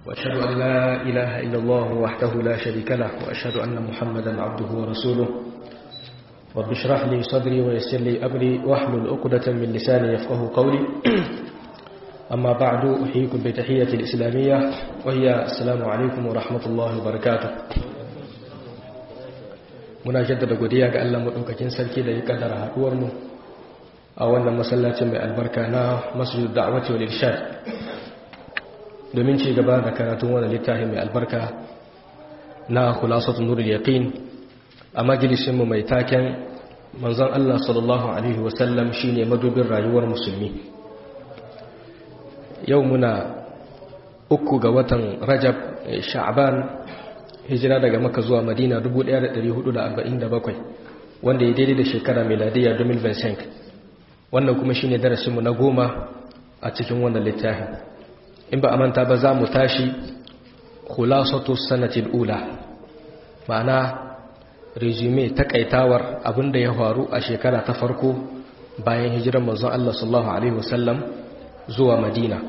وأشهد أن لا إله إلا الله وحده لا شريك له وأشهد أن محمدا عبده ورسوله رب اشرح لي صدري ويسر لي أمري واحلل عقدة من لساني يفقه قولي أما بعد أحييكم بتحية الإسلامية وهي السلام عليكم ورحمة الله وبركاته muna jaddada godiya ga Allah madaukakin sarki da ya kaddara haduwar mu a wannan masallacin mai albarka na Masjidud Da'wati wal Irshad domin ci gaba da karatun wannan littafi mai albarka na Khulasatul Nurul Yaqin a majalisin mu mai taken manzon Allah sallallahu alaihi wasallam shine madubin rayuwar musulmi yau muna uku ga watan Rajab Sha'ban hijira daga maka zuwa madina 1447 wanda ya daidai da shekara miladiyya 2025 wannan kuma shi ne darasinmu na goma a cikin wannan littafin in ba a manta ba za mu tashi khulasatu sanatil ula ma'ana resume takaitawar abinda ya faru a shekara ta farko bayan hijirar manzon Allah sallallahu alaihi wasallam zuwa madina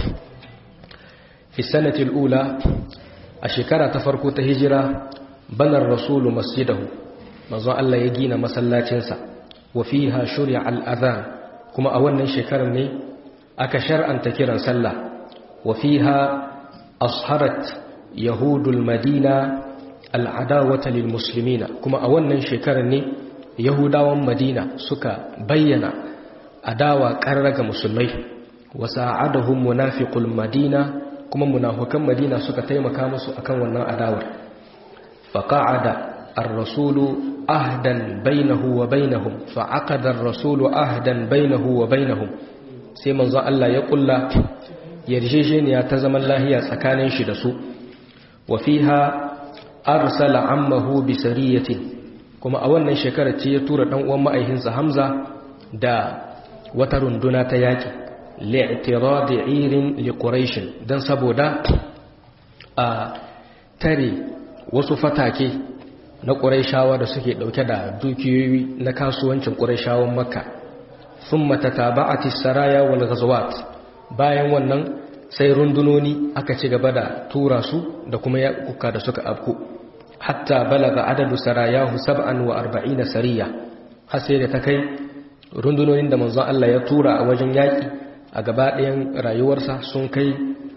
fi sanatil ula a shekara ta farko ta hijira banar rasulu masjidahu manzo Allah ya gina masallacinsa wa fiha shuri'a al-adhan kuma a wannan shekarar ne aka shar'anta kiran sallah wa fiha asharat yahudul madina al-adawata lil muslimina kuma a wannan shekarar ne yahudawan madina suka bayyana adawa qarraga musulmai wa sa'adahum munafiqul madina kuma munafukan madina suka taimaka musu akan wannan adawar faqa'ada ar-rasulu ahdan bainahu wa bainahum fa'aqada ar-rasulu ahdan bainahu wa bainahum sai manzo Allah ya kulla yarjejeniya ta zaman lahiya tsakanin shi da su wa fiha arsala ammahu bi sariyatin kuma a wannan shekarar ce ya tura dan uwan ma'aihinsa Hamza da wata runduna ta yaki li'tiradi irin liquraish dan saboda a tare wasu fatake na quraishawa da suke dauke da dukiyoyi na kasuwancin quraishawan makka thumma tataba'ati saraya wal ghazawat bayan wannan sai rundunoni aka ci gaba da tura su da kuma yakuka da suka afku hatta balaga adadu sarayahu 47 sariya har sai da ta kai rundunonin da manzon Allah ya tura a wajen yaki a gaba ɗayan rayuwarsa sun kai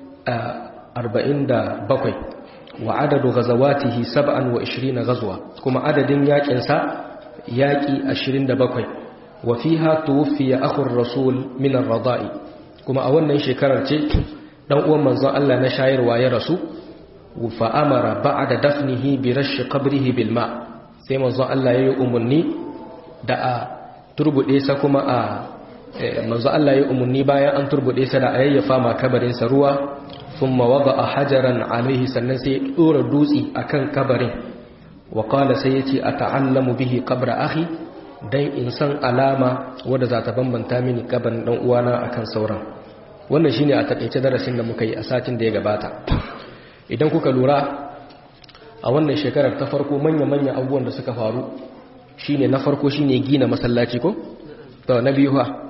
arba'in da bakwai wa adadu gazawatihi saba'an wa ishirin na gazuwa kuma adadin yaƙinsa yaƙi ashirin da bakwai wa fiha tuwfiya akhur rasul min ar-rada'i kuma a wannan shekarar ce dan uwan manzon Allah na shayarwa ya rasu fa amara ba'da dafnihi bi rashi qabrihi bil ma sai manzon Allah ya yi umarni da a turbude sa kuma a manzo Allah ya umarni bayan an turbude sa da ayyafa ma kabarin sa ruwa thumma wada'a hajaran alaihi sannan sai ya dora dutsi akan kabarin wa qala sai yace ata'allamu bihi qabra akhi dan in san alama wanda za ta bambanta mini kabarin dan uwana akan sauran wannan shine a takeice darasin da muka yi a satin da ya gabata idan kuka lura a wannan shekarar ta farko manya-manya abubuwan da suka faru shine na farko shine gina masallaci ko to na biyu ha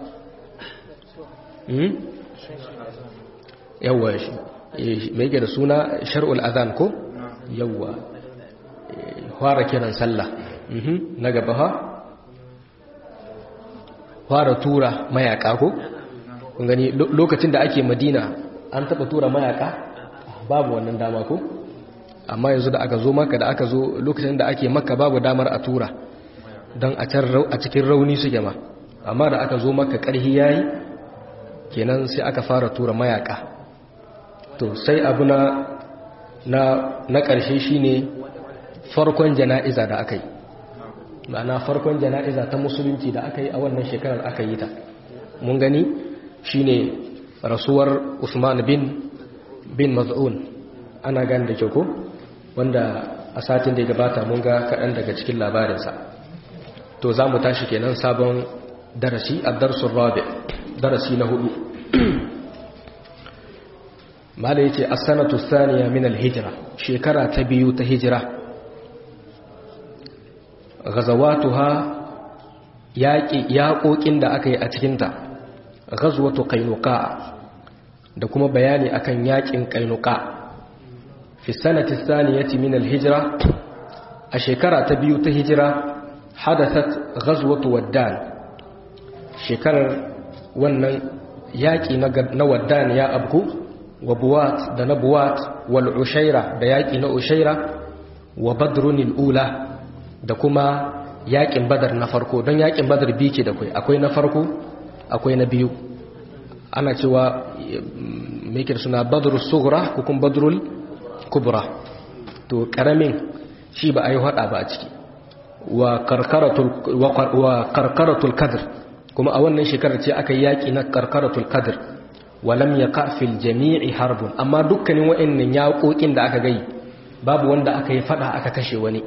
yawwa mai yake da suna shar'ul azan ko yawwa fara kiran sallah na gaba ha fara tura mayaka ko kun gani lokacin da ake madina an taba tura mayaka babu wannan dama ko amma yanzu da aka zo maka da aka zo lokacin da ake maka babu damar a tura don a cikin rauni suke ma amma da aka zo maka ƙarhi yayi kenan sai aka fara tura mayaka to sai abu na na na ƙarshe shine farkon jana'iza da aka yi ma'ana farkon jana'iza ta musulunci da aka yi a wannan shekarar aka yi ta mun gani shine rasuwar Usman bin bin Maz'un ana gani da kyau ko wanda a satin da ya gabata mun ga kaɗan daga cikin labarinsa to za mu tashi kenan sabon darasi a darsun rabi darasi na hudu mala yace as-sanatu thaniya min al-hijra shekara ta biyu ta hijira ghazawatuha yaqi yaqokin da aka yi a cikin ta ghazwatu qainuqa da kuma bayani akan yakin qainuqa fi sanati thaniyati min al-hijra a shekara ta biyu ta hijira hadathat ghazwatu waddan shekarar wannan yaƙi na waddan ya abku wa buwat da na buwat wal ushaira da yaƙi na ushaira wa badrun ula da kuma yaƙin badar na farko don yaƙin badar biyu ke da kai akwai na farko akwai na biyu ana cewa mekir suna badrul sughra ko kuma badrul kubra to karamin shi ba a yi hada ba a ciki wa karkaratul kadr kuma a wannan shekarar ce aka yi yaƙi na karkaratul kadr walam ya kafil jami'i harbun amma dukkanin wa'annan yaƙoƙin da aka gai babu wanda aka yi fada aka kashe wani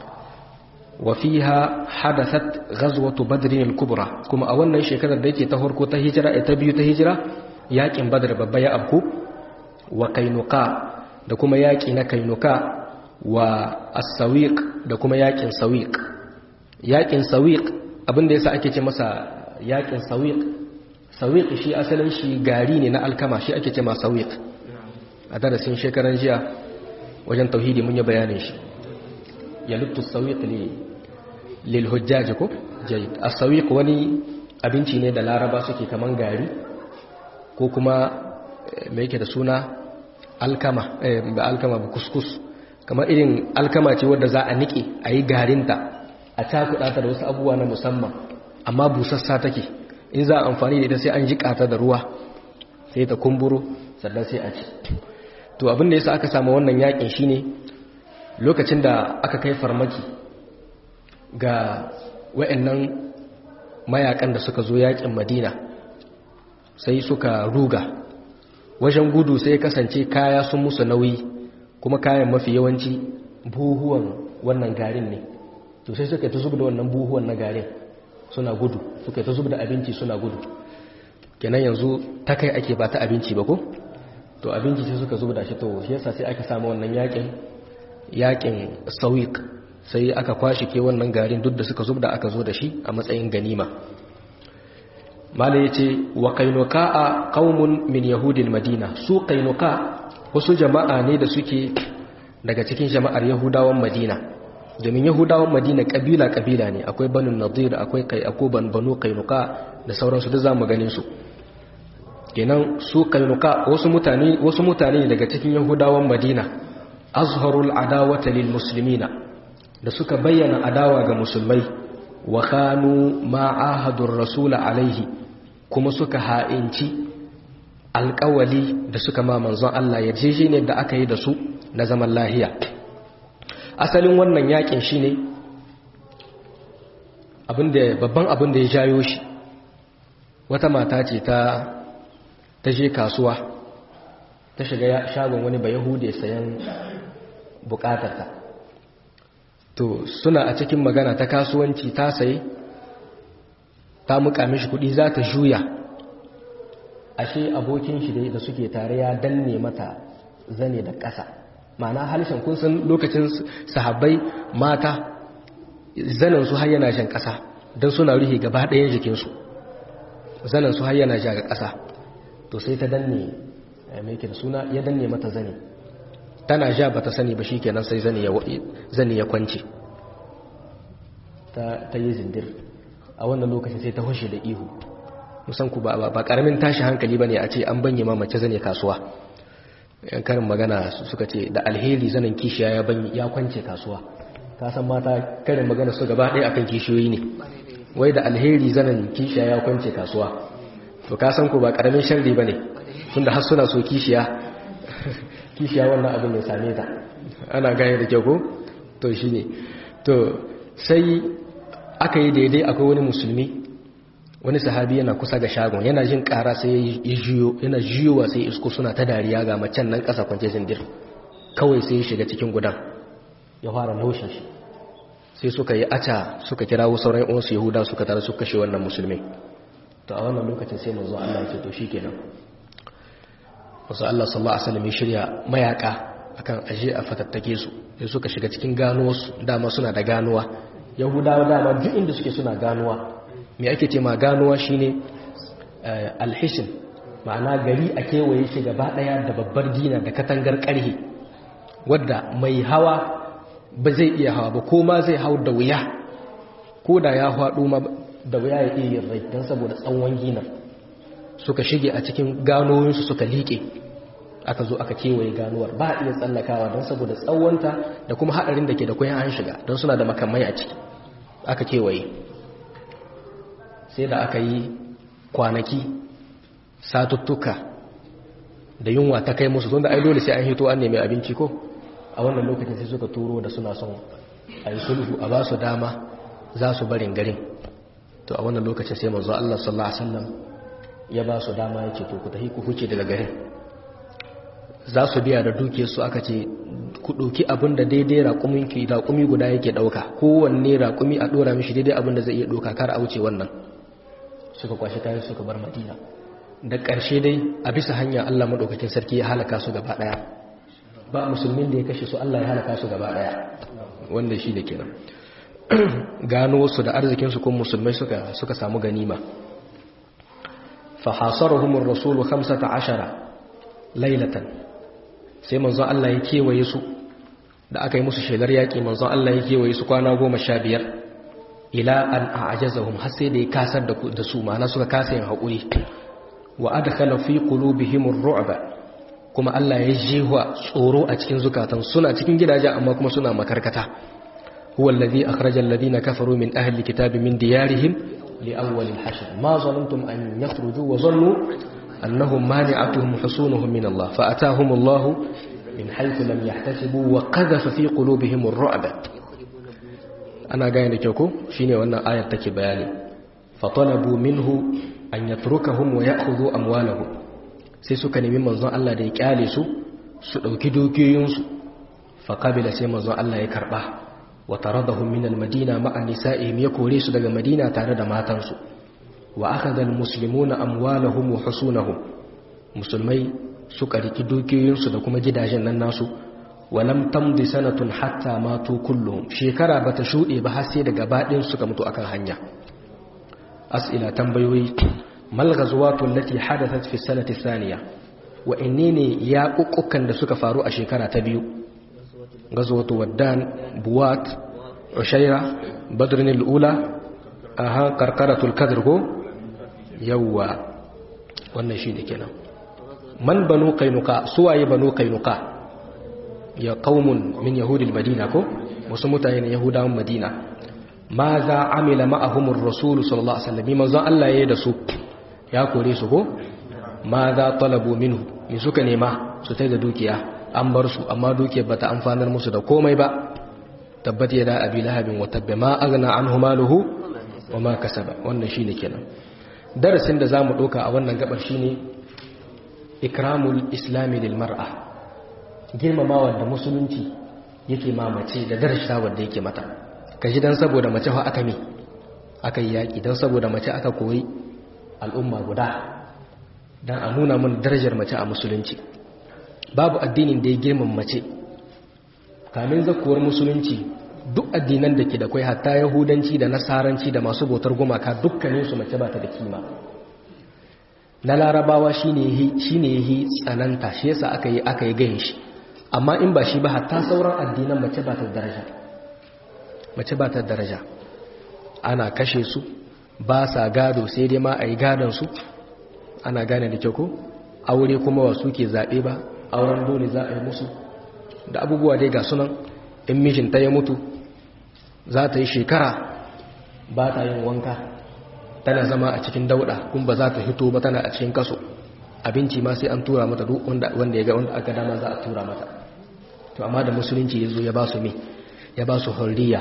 wa fiha hadathat ghazwatu badrin al-kubra kuma a wannan shekarar da yake ta farko ta hijira ta biyu ta hijira yaƙin badr babba ya abku wa kainuka da kuma yaƙi na kainuka wa as-sawiq da kuma yaƙin sawiq yaƙin sawiq abinda yasa ake ce masa yaƙin sawiq sawiq shi asalin shi gari ne na alkama shi ake ce ma sawiq a darasin shekaran jiya wajen tauhidi mun yi bayanin shi yaluttu sawiq li lil hujjaj ko jayyid as-sawiq wani abinci ne da laraba suke kaman gari ko kuma me yake da suna alkama eh ba alkama ba kuskus kamar irin alkama ce wadda za a nike a yi garinta a cakuɗa ta da wasu abubuwa na musamman amma busassa take in za a amfani da ita sai an jiƙa ta da ruwa sai ta kumburo sannan sai a ci to abin da yasa aka samu wannan yakin shine lokacin da aka kai farmaki ga wayannan mayakan da suka zo yakin Madina sai suka ruga wajen gudu sai kasance kaya sun musu nauyi kuma kayan mafi yawanci buhuwan wannan garin ne to sai suka ta zuba da wannan buhuwan na garin suna gudu suka ta zuba da abinci suna gudu kenan yanzu ta kai ake ba ta abinci ba ko to abinci sai suka zuba da shi to shi yasa sai aka samu wannan yakin yakin sawiq sai aka kwashi ke wannan garin duk da suka zuba da aka zo da shi a matsayin ganima mala yace wa qainuqa qaumun min yahudil madina su qainuqa wasu jama'a ne da suke daga cikin jama'ar yahudawan madina domin yahudawan madina kabila-kabila ne akwai banu nadir akwai kai akuban banu kainuka da sauransu da zamu ganin su kenan su kainuka wasu mutane wasu mutane ne daga cikin yahudawan madina azharul adawata lil muslimina da suka bayyana adawa ga musulmai wa khanu ma ahadur rasul alaihi kuma suka ha'inci alƙawali da suka ma manzon Allah yarjejeniyar da aka yi da su na zaman lahiya asalin wannan yakin shine abinda babban abin da ya jayo shi wata mata ce ta ta je kasuwa ta shiga shagon wani ba yahude sayan bukatarta to suna a cikin magana ta kasuwanci ta sayi ta muka mishi kudi za ta juya ashe abokin shi da suke tare ya danne mata zane da ƙasa ma'ana halishan kun san lokacin sahabbai mata zanen su har yana jan ƙasa don suna rufe gaba ɗayan jikinsu zanen su har yana ja ga ƙasa to sai ta danne mai da suna ya danne mata zane tana ja ba ta sani ba shi kenan sai zane ya kwance ta yi zindir a wannan lokacin sai ta hushe da ihu musan ku ba ƙaramin tashi hankali ba ne a ce an banye ma mace zane kasuwa yan karin magana suka ce da alheri zanen kishiya ya kwance kasuwa ka san mata karin magana su gaba ɗaya akan kishiyoyi ne wai da alheri zanen kishiya ya kwance kasuwa to ka san ku ba ƙaramin sharri ba ne tunda har suna so kishiya kishiya wannan abin ya same ta ana gane da kyau ko to shi ne to sai aka yi daidai akwai wani musulmi wani sahabi yana kusa ga shagon yana jin kara sai ya jiyo yana jiyowa sai isko suna ta dariya ga macen nan kasa kwance zindir kawai sai ya shiga cikin gudan ya fara naushin shi sai suka yi aca suka kirawo sauran uwansu yahuda suka tare suka kashe wannan musulmi to a wannan lokacin sai manzo Allah ya ce to shikenan wasu Allah sallallahu alaihi wasallam ya shirya mayaka akan aje a fatattake su sai suka shiga cikin ganuwarsu dama suna da ganuwa yahudawa dama duk inda suke suna ganuwa me ake ce ma ganuwa shine alhishin ma'ana gari a kewaye shi gaba daya da babbar dina da katangar karhe wadda mai hawa ba zai iya hawa ba ko ma zai hau da wuya ko da ya haɗu ma da wuya ya iya yin rai don saboda tsawon gina suka shige a cikin ganoyinsu suka liƙe aka zo aka kewaye ganuwar ba a iya tsallakawa don saboda tsawonta da kuma haɗarin da ke da kwayan an shiga don suna da makamai a ciki aka kewaye sai da aka yi kwanaki satuttuka da yunwa ta kai musu tunda ai dole sai an hito an nemi abinci ko a wannan lokacin sai suka turo da suna son a yi sulhu a ba su dama za su barin garin to a wannan lokacin sai manzo Allah sallallahu alaihi wasallam ya ba su dama yake to ku tafi ku huce daga garin za su biya da dukiyar su aka ce ku ɗauki abin da daidai raƙumin ki raƙumi guda yake ɗauka kowanne raƙumi a ɗora mishi daidai abin da zai iya ɗauka kar a wuce wannan suka kwashe kayan suka bar madina da ƙarshe dai a bisa hanya Allah maɗaukakin sarki ya halaka su gaba ɗaya ba musulmin da ya kashe su Allah ya halaka su gaba ɗaya wanda shi da kenan gano su da arzikinsu kuma musulmai suka suka samu ganima fa hasarahum ar-rasul 15 laylatan sai manzon Allah ya kewaye su da aka yi musu shelar yaƙi manzon Allah ya kewaye su kwana goma sha biyar ila an a'jazahum har sai da ya kasar da su ma'ana suka kasa yin haƙuri wa adkhala fi qulubihim ar-ru'ba kuma Allah ya jewa tsoro a cikin zukatan suna cikin gidaje amma kuma suna makarkata huwa alladhi akhraja alladhina kafaru min ahli kitabi min diyarihim li awwal al-hashr ma zalamtum an yakhruju wa zannu annahum mani'atuhum husunuhum min Allah fa ataahum Allah min haythu lam yahtasibu wa qadhafa fi qulubihim ar-ru'ba ana gane da kyau ko shine wannan ayar take bayani fa talabu minhu an yatrukahum wa ya'khudhu amwalahum sai suka nemi manzon Allah da ya kyale su su dauki dukiyoyinsu fa qabila sai manzon Allah ya karba wa taradahum min al-madina ma'a nisa'ihim ya kore su daga madina tare da matansu wa akhadha al-muslimuna amwalahum wa husunahum musulmai suka riki dukiyoyinsu da kuma gidajen nan nasu wa lam tamdi sanatun hatta matu kulluhum shekara bata shude ba har sai daga badin suka mutu akan hanya as'ila tambayoyi mal ghazwatu allati hadathat fi sanati thaniya wa innene ya kukkukan da suka faru a shekara ta biyu ghazwatu waddan buwat ushaira badrin al-ula aha qarqaratul kadr ko yawa wannan shine kenan man banu qainuqa suwaye banu qainuqa ya qaumun min yahudil madina ko wasu mutane ne yahudawan madina ma za amila ma'ahumur rasul sallallahu alaihi wasallam manzon Allah yayi da su ya kore su ko ma za talabu minhu me suka nema su tai da dukiya an bar su amma dukiyar bata amfanar musu da komai ba tabbat yada abi lahabin wa tabba ma aghna anhu maluhu wa ma kasaba wannan shine kenan darasin da zamu doka a wannan gabar shine ikramul islami lil mar'a girmamawa da musulunci yake mamace da darashawar da yake mata kaji dan saboda mace fa aka mi aka yi yaki dan saboda mace aka koyi al'umma guda dan a nuna mun darajar mace a musulunci babu addinin da ya girmama mace kamin zakuwar musulunci duk addinan da ke da kwai hatta yahudanci da nasaranci da masu bautar gumaka dukkaninsu mace ba ta da kima na larabawa shine yi tsananta shi yasa aka yi aka yi gayin shi amma in ba shi ba hatta sauran addinan mace ba ta daraja mace ba ta daraja ana kashe su ba sa gado sai dai ma a yi gadon su ana gane da kyau ko aure kuma wasu ke zaɓe ba auren dole za a yi musu da abubuwa dai ga sunan in mijinta ya mutu za ta yi shekara ba ta yin wanka tana zama a cikin dauda kun ba za ta hito ba tana a cikin kaso abinci ma sai an tura mata duk wanda ya ga wanda aka dama za a tura mata to amma da musulunci ya zo ya ba su me ya ba su hurriya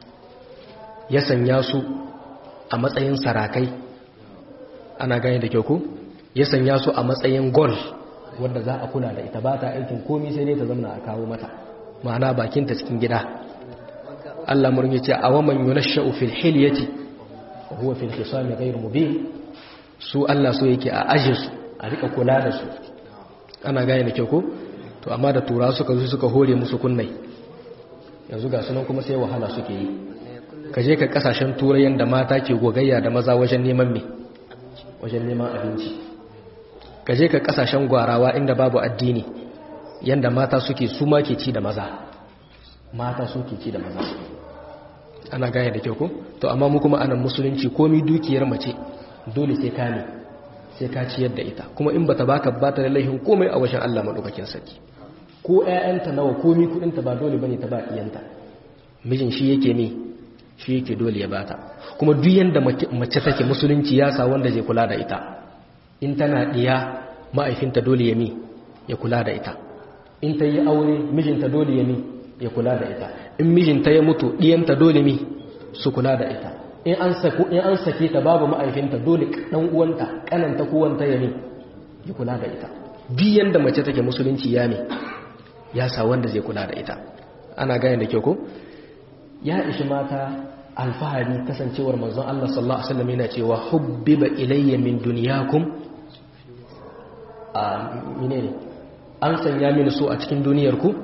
ya sanya su a matsayin sarakai ana gane da kyau ko ya sanya su a matsayin gol wanda za a kula da ita ba ta aikin komi sai dai ta zama a kawo mata ma'ana bakinta cikin gida Allah murmi ce a waman yunashsha'u fil hilyati wa huwa fil khisami ghayr mubin su Allah so yake a aje su a rika kula da su ana gane da kyau ko to amma da tura suka zo suka hore musu kunnai yanzu ga sunan kuma sai wahala suke yi ka je ka kasashen turai yanda mata ke gogayya da maza wajen neman me wajen neman abinci ka je ka kasashen gwarawa inda babu addini yanda mata suke su ma ke ci da maza mata suke ci da maza ana gaya da kyau ko to amma mu kuma anan musulunci komi dukiyar mace dole sai ka ne sai ka ciyar da ita kuma in bata baka bata da laihin komai a wajen Allah madaukakin sarki ko ƴaƴanta nawa komi kudin ta ba dole bane ta ba iyanta mijin shi yake ne shi yake dole ya bata kuma duk yanda mace take musulunci ya sa wanda zai kula da ita in tana diya ma'aifinta dole ya mi ya kula da ita in ta yi aure mijinta dole ya mi ya kula da ita in mijinta ya mutu diyanta dole mi su kula da ita in an saku in an sake ta babu ma'aifinta dole dan uwanta kananta ko wanta ya mi ya kula da ita duk yanda mace take musulunci ya mi ya sa wanda zai kula da ita ana gane da kyau ko ya ishi mata alfahari kasancewar manzon Allah sallallahu alaihi wasallam yana cewa hubbiba ilayya min dunyakum a menene an sanya mini so a cikin duniyar ku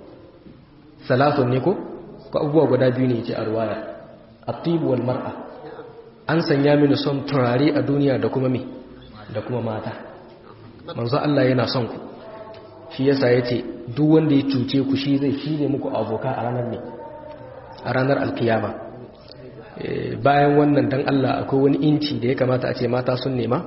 salatun ne ko ko abubuwa guda biyu ne ce a ruwaya at-tib wal mar'a an sanya mini son turare a duniya da kuma me da kuma mata manzon Allah yana son ku shi yasa yace duk wanda ya cuce ku shi zai shi ne muku aboka a ranar ne a ranar alkiyama bayan wannan dan Allah akwai wani inci da ya kamata a ce mata sun nema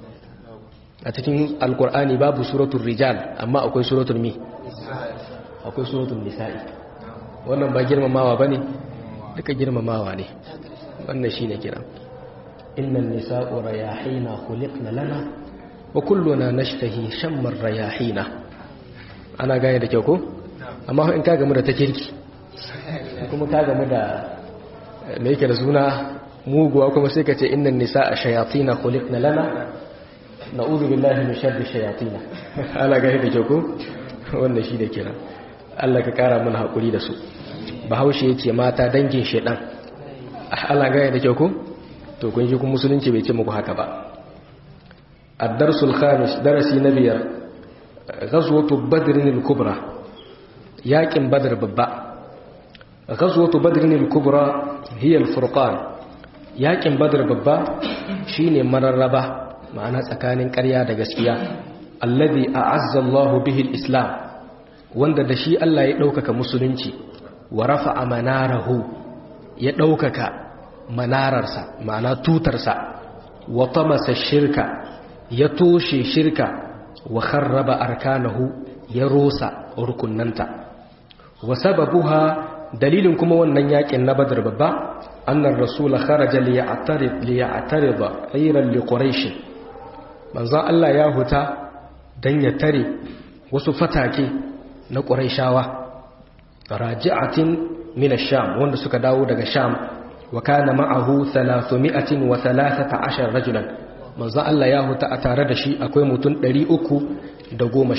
a cikin alkur'ani babu suratul rijal amma akwai suratul mi akwai suratul nisa'i wannan ba girmamawa bane duka girmamawa ne wannan shine kira innan nisa'u rayahina khuliqna lana wa kulluna nashtahi shammar rayahina ana gane da kyau ko amma in ka gamu da ta kirki kuma ka gamu da me yake da suna muguwa kuma sai ka ce innan nisa a shayatina khuliqna lana na'udhu billahi min sharri shayatina ala ga da ko wannan shi da kira Allah ka kara mana hakuri da su bahaushe yace mata dangin shedan ala ga da ko to kun ji kun musulunci bai ce muku haka ba ad-darsul khamis darasi na biyar ghazwatu badr al-kubra yaƙin badr babba ghazwatu badr al-kubra hiya al-furqan yaƙin badr babba shine mararraba ma'ana tsakanin ƙarya da gaskiya alladhi a'azza Allah bihi al-islam wanda da shi Allah ya ɗaukaka musulunci wa rafa'a manarahu ya ɗaukaka manararsa ma'ana tutarsa wa tamasa shirka ya toshe shirka wa kharraba arkanahu ya rosa rukunnanta wa sababuha dalilin kuma wannan yakin na badar babba annar rasul kharaja li ya'tarid li ya'tarid ayran li quraish manzo Allah ya huta dan ya tare wasu fatake na quraishawa raji'atin min ash-sham wanda suka dawo daga sham wa kana ma'ahu 313 rajulan manzo Allah ya huta a tare da shi akwai mutum 313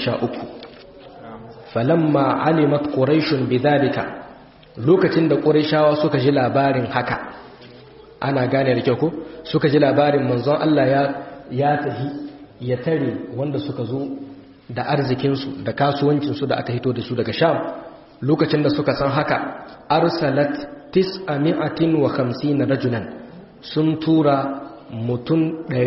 falamma alimat quraishun bidhalika lokacin da quraishawa suka ji labarin haka ana gane da kyau ko suka ji labarin manzon Allah ya ya tahi ya tare wanda suka zo da arzikin su da kasuwancin su da aka hito da su daga Sham lokacin da suka san haka arsalat 950 rajulan sun tura mutum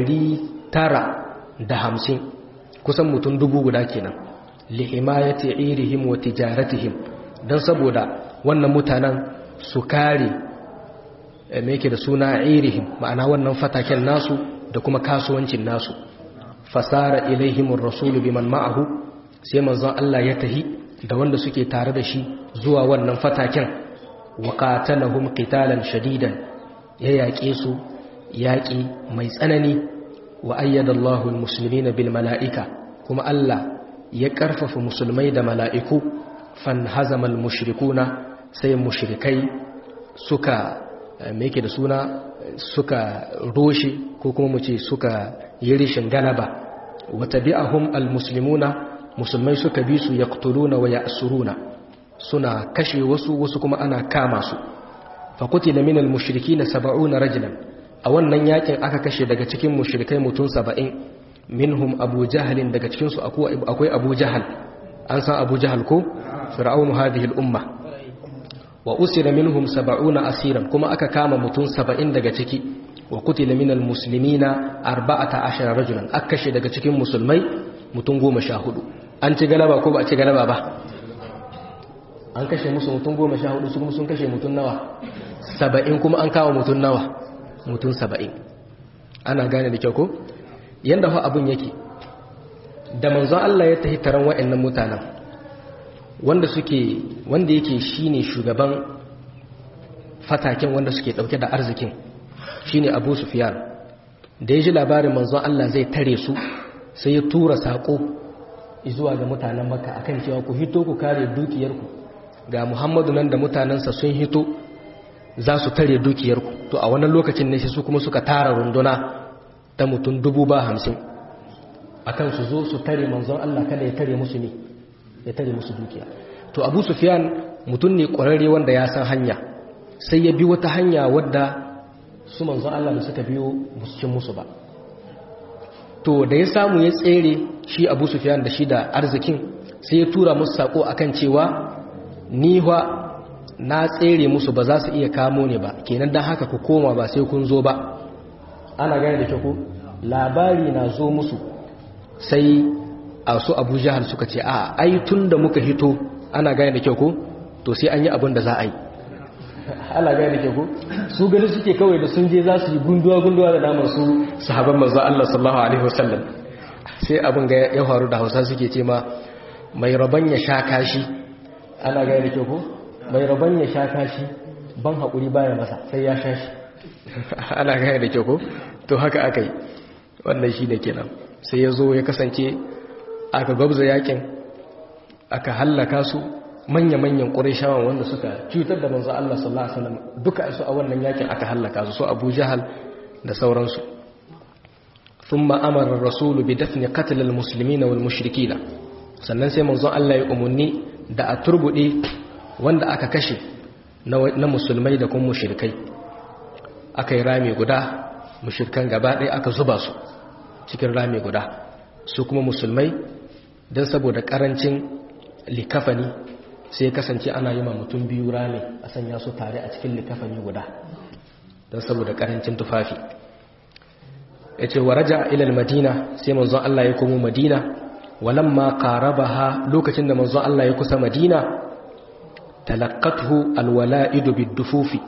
950 kusan mutum dubu guda kenan lihimayati irihim wa tijaratihim dan saboda wannan mutanen su kare me yake da suna irihim ma'ana wannan fataken nasu da kuma kasuwancin nasu fasara ilaihim ar-rasul biman ma'ahu sai manzon Allah ya tahi da wanda suke tare da shi zuwa wannan fataken wa qatalahum qitalan shadidan ya yaƙe su yaƙi mai tsanani wa ayyada Allahu al-muslimina bil mala'ika kuma Allah ya ƙarfafa musulmai da mala'iku fan hazamal mushrikuna sai mushrikai suka meke da suna suka roshe ko kuma mu ce suka yi rishin galaba wata bi'ahum almuslimuna musulmai suka bi su yaqtuluna wa ya'suruna suna kashe wasu wasu kuma ana kama su fa qutila min almushrikina 70 rajulan a wannan yakin aka kashe daga cikin mushrikai mutum 70 minhum abu jahalin daga cikinsu akwai abu jahal an san abu jahal ko fir'aunu hadhihi al-umma wa usira minhum sab'una asiran kuma aka kama mutum 70 daga ciki wa qutila min al-muslimina 14 rajulan aka kashe daga cikin musulmai mutum 14 an ci galaba ko ba a ci galaba ba an kashe musu mutum goma sha hudu su kuma sun kashe mutum nawa saba'in kuma an kawo mutum nawa mutum saba'in ana gane da kyau ko yadda fa abin yake da manzon Allah ya tafi taron wa'annan mutanen wanda suke wanda yake shine shugaban fataken wanda suke dauke da arzikin shine Abu Sufyan da ya ji labarin manzon Allah zai tare su sai ya tura sako zuwa ga mutanen Makka akan cewa ku hito ku kare dukiyarku ga Muhammadu nan da mutanensa sun hito za su tare dukiyarku to a wannan lokacin ne sai su kuma suka tara runduna ta mutum dubu ba hamsin akan su zo su tare manzon Allah kada ya tare musu ne ya tare musu dukiya to Abu Sufyan mutum ne ƙwararre wanda ya san hanya sai ya bi wata hanya wadda su manzon Allah da suka biyo musu cin musu ba to da ya samu ya tsere shi Abu Sufyan da shi da arzikin sai ya tura musu sako akan cewa ni wa na tsere musu ba za su iya kamo ne ba kenan dan haka ku koma ba sai kun zo ba ana gane da kyau labari na zo musu sai a su abu jihar suka ce a ai tun da muka hito ana gane da kyau ko to sai an yi abin da za a yi ana gane da kyau ko su gani suke kawai da sun je za su yi gunduwa-gunduwa da damar su sahaban manzo Allah sallallahu alaihi wasallam sai abin ga ya faru da Hausa suke ce ma mai rabon ya sha kashi ana gane da kyau ko mai rabon ya sha kashi ban haƙuri baya masa sai ya sha shi ana gane da kyau ko to haka aka yi wannan shi ne kenan sai ya zo ya kasance aka gwabza yakin aka hallaka su manya-manyan ƙurishawan wanda suka cutar da manzo Allah sallallahu alaihi wasallam duka su a wannan yakin aka hallaka su so Abu Jahal da sauransu thumma amara ar-rasul bi dafni qatl al-muslimina wal mushrikina sannan sai manzo Allah ya umunni da a turbude wanda aka kashe na musulmai da kuma mushrikai aka yi rami guda mushrikan gaba ɗaya aka zuba su cikin rami guda su kuma musulmai don saboda karancin likafani sai kasance ana yi ma mutum biyu rami a sanya su tare a cikin likafani guda don saboda karancin tufafi ya ce wa raja ilal madina sai manzon Allah ya komo madina walamma qarabaha lokacin da manzon Allah ya kusa madina talaqqathu alwala'idu biddufufi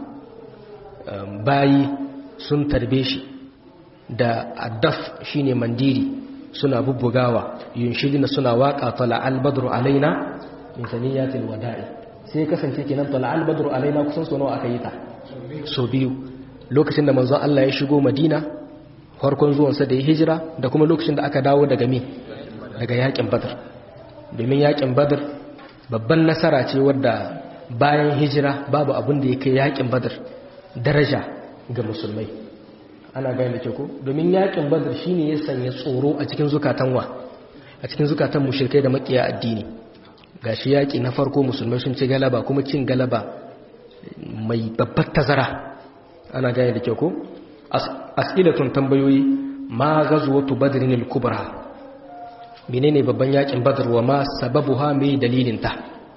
bayi sun tarbe shi da addaf shine mandiri suna bubbugawa yunshidina suna waka tala albadru alaina min saniyatil wada'i sai kasance kenan tala albadru alaina kusan so nawa aka yi ta so biyu lokacin da manzon Allah ya shigo Madina farkon zuwan sa da ya hijira da kuma lokacin da aka dawo daga me daga yakin Badr domin yakin Badr babban nasara ce wadda bayan hijira babu abin da ya kai yakin Badr daraja ga musulmai ana gane da ko domin yakin badar shine ya sanya tsoro a cikin zukatan wa a cikin zukatan mushrikai da makiya addini gashi yaki na farko musulmai sun ci galaba kuma cin galaba mai babbar tazara ana gane da ko as'ilatun tambayoyi ma ghazwatu badrin al-kubra menene babban yakin badar wa ma sababuha mai dalilin ta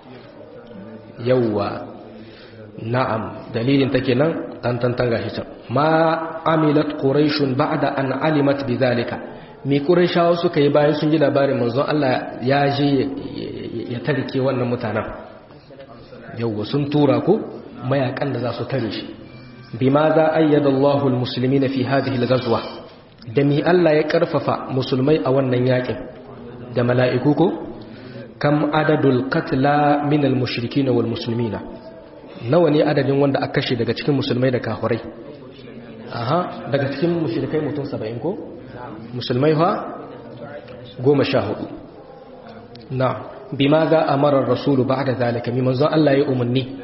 yawwa na'am dalilin ta kenan dan tantan gashi can ma amilat quraishun ba'da an alimat bidhalika me quraishawa suka yi bayan sun ji labarin manzon Allah ya je ya tarike wannan mutanen yawa sun tura ko mayakan da za su tare shi bima za ayyada Allahu almuslimina fi hadhihi alghazwa da mi Allah ya karfafa musulmai a wannan yakin da mala'iku ko kam adadul qatla min almushrikin wal muslimina nawa ne adadin wanda aka kashe daga cikin musulmai da kafirai aha daga cikin mushrikai mutum 70 ko musulmai fa 14 na bima za amara ar-rasul ba'da zalika mi manzon Allah ya umarni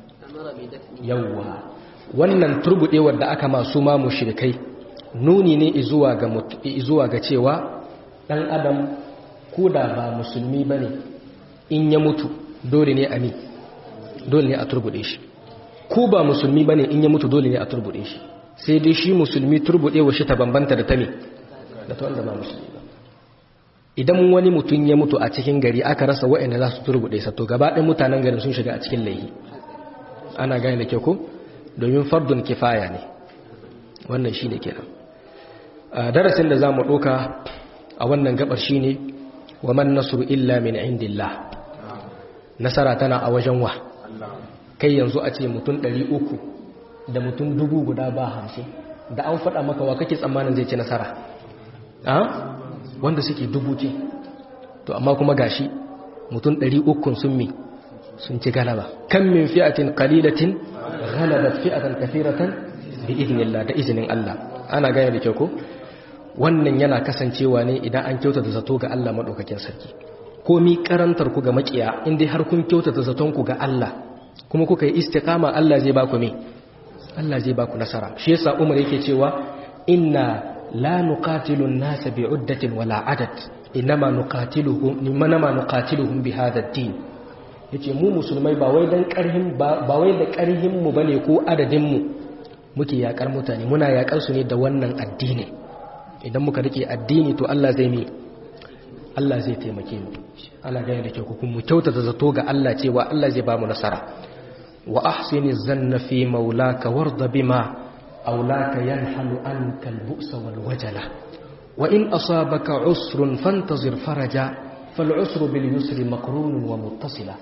yawa wannan turbudewar da aka masu ma mushrikai nuni ne zuwa ga zuwa ga cewa dan adam koda ba musulmi bane in ya mutu dole ne a mi dole ne a turbude shi ko ba musulmi bane in ya mutu dole ne a turbude shi sai dai shi musulmi turbude wa shi ta bambanta da ta me da ta wanda ba musulmi ba idan wani mutum ya mutu a cikin gari aka rasa wa'anda za su turbude sa to gaba ɗaya mutanen garin sun shiga a cikin laihi ana gane da kyau ko domin fardun kifaya ne wannan shi ne kenan darasin da za mu ɗoka a wannan gabar shi ne wa man nasru illa min indillah nasara tana a wajen wa kai yanzu a ce mutum 300 da mutum dubu guda ba hamsin da an faɗa maka wa kake tsammanin zai ci nasara a wanda suke dubu ce to amma kuma gashi mutum 300 sun mi sun ci galaba kan min fi'atin qalilatin ghalabat fi'atan kathiratan bi idnillah da izinin Allah ana gane da kyau ko wannan yana kasancewa ne idan an kyautata zato ga Allah madaukakin sarki komi karantar ku ga makiya indai har kun kyautata zaton ku ga Allah kuma kuka yi istiqama Allah zai baku me Allah zai baku nasara shi yasa Umar yake cewa inna la nuqatilu an-nasa bi'uddatin wala adad inma nuqatiluhum inma nuqatiluhum bi hadha ad-din yace mu musulmai ba wai dan karhin ba wai da karhin mu bane ko adadin mu muke yakar mutane muna yakar su ne da wannan addini idan muka rike addini to Allah zai mi Allah zai taimake mu ana gane da kyau kuma mu kyautata zato ga Allah cewa Allah zai ba mu nasara wa ahsini zanna fi maulaka warda bima aulaka yanhalu anka al-bu'sa wal wajala wa in asabaka usrun fantazir faraja fal usru bil yusri maqrunun wa muttasila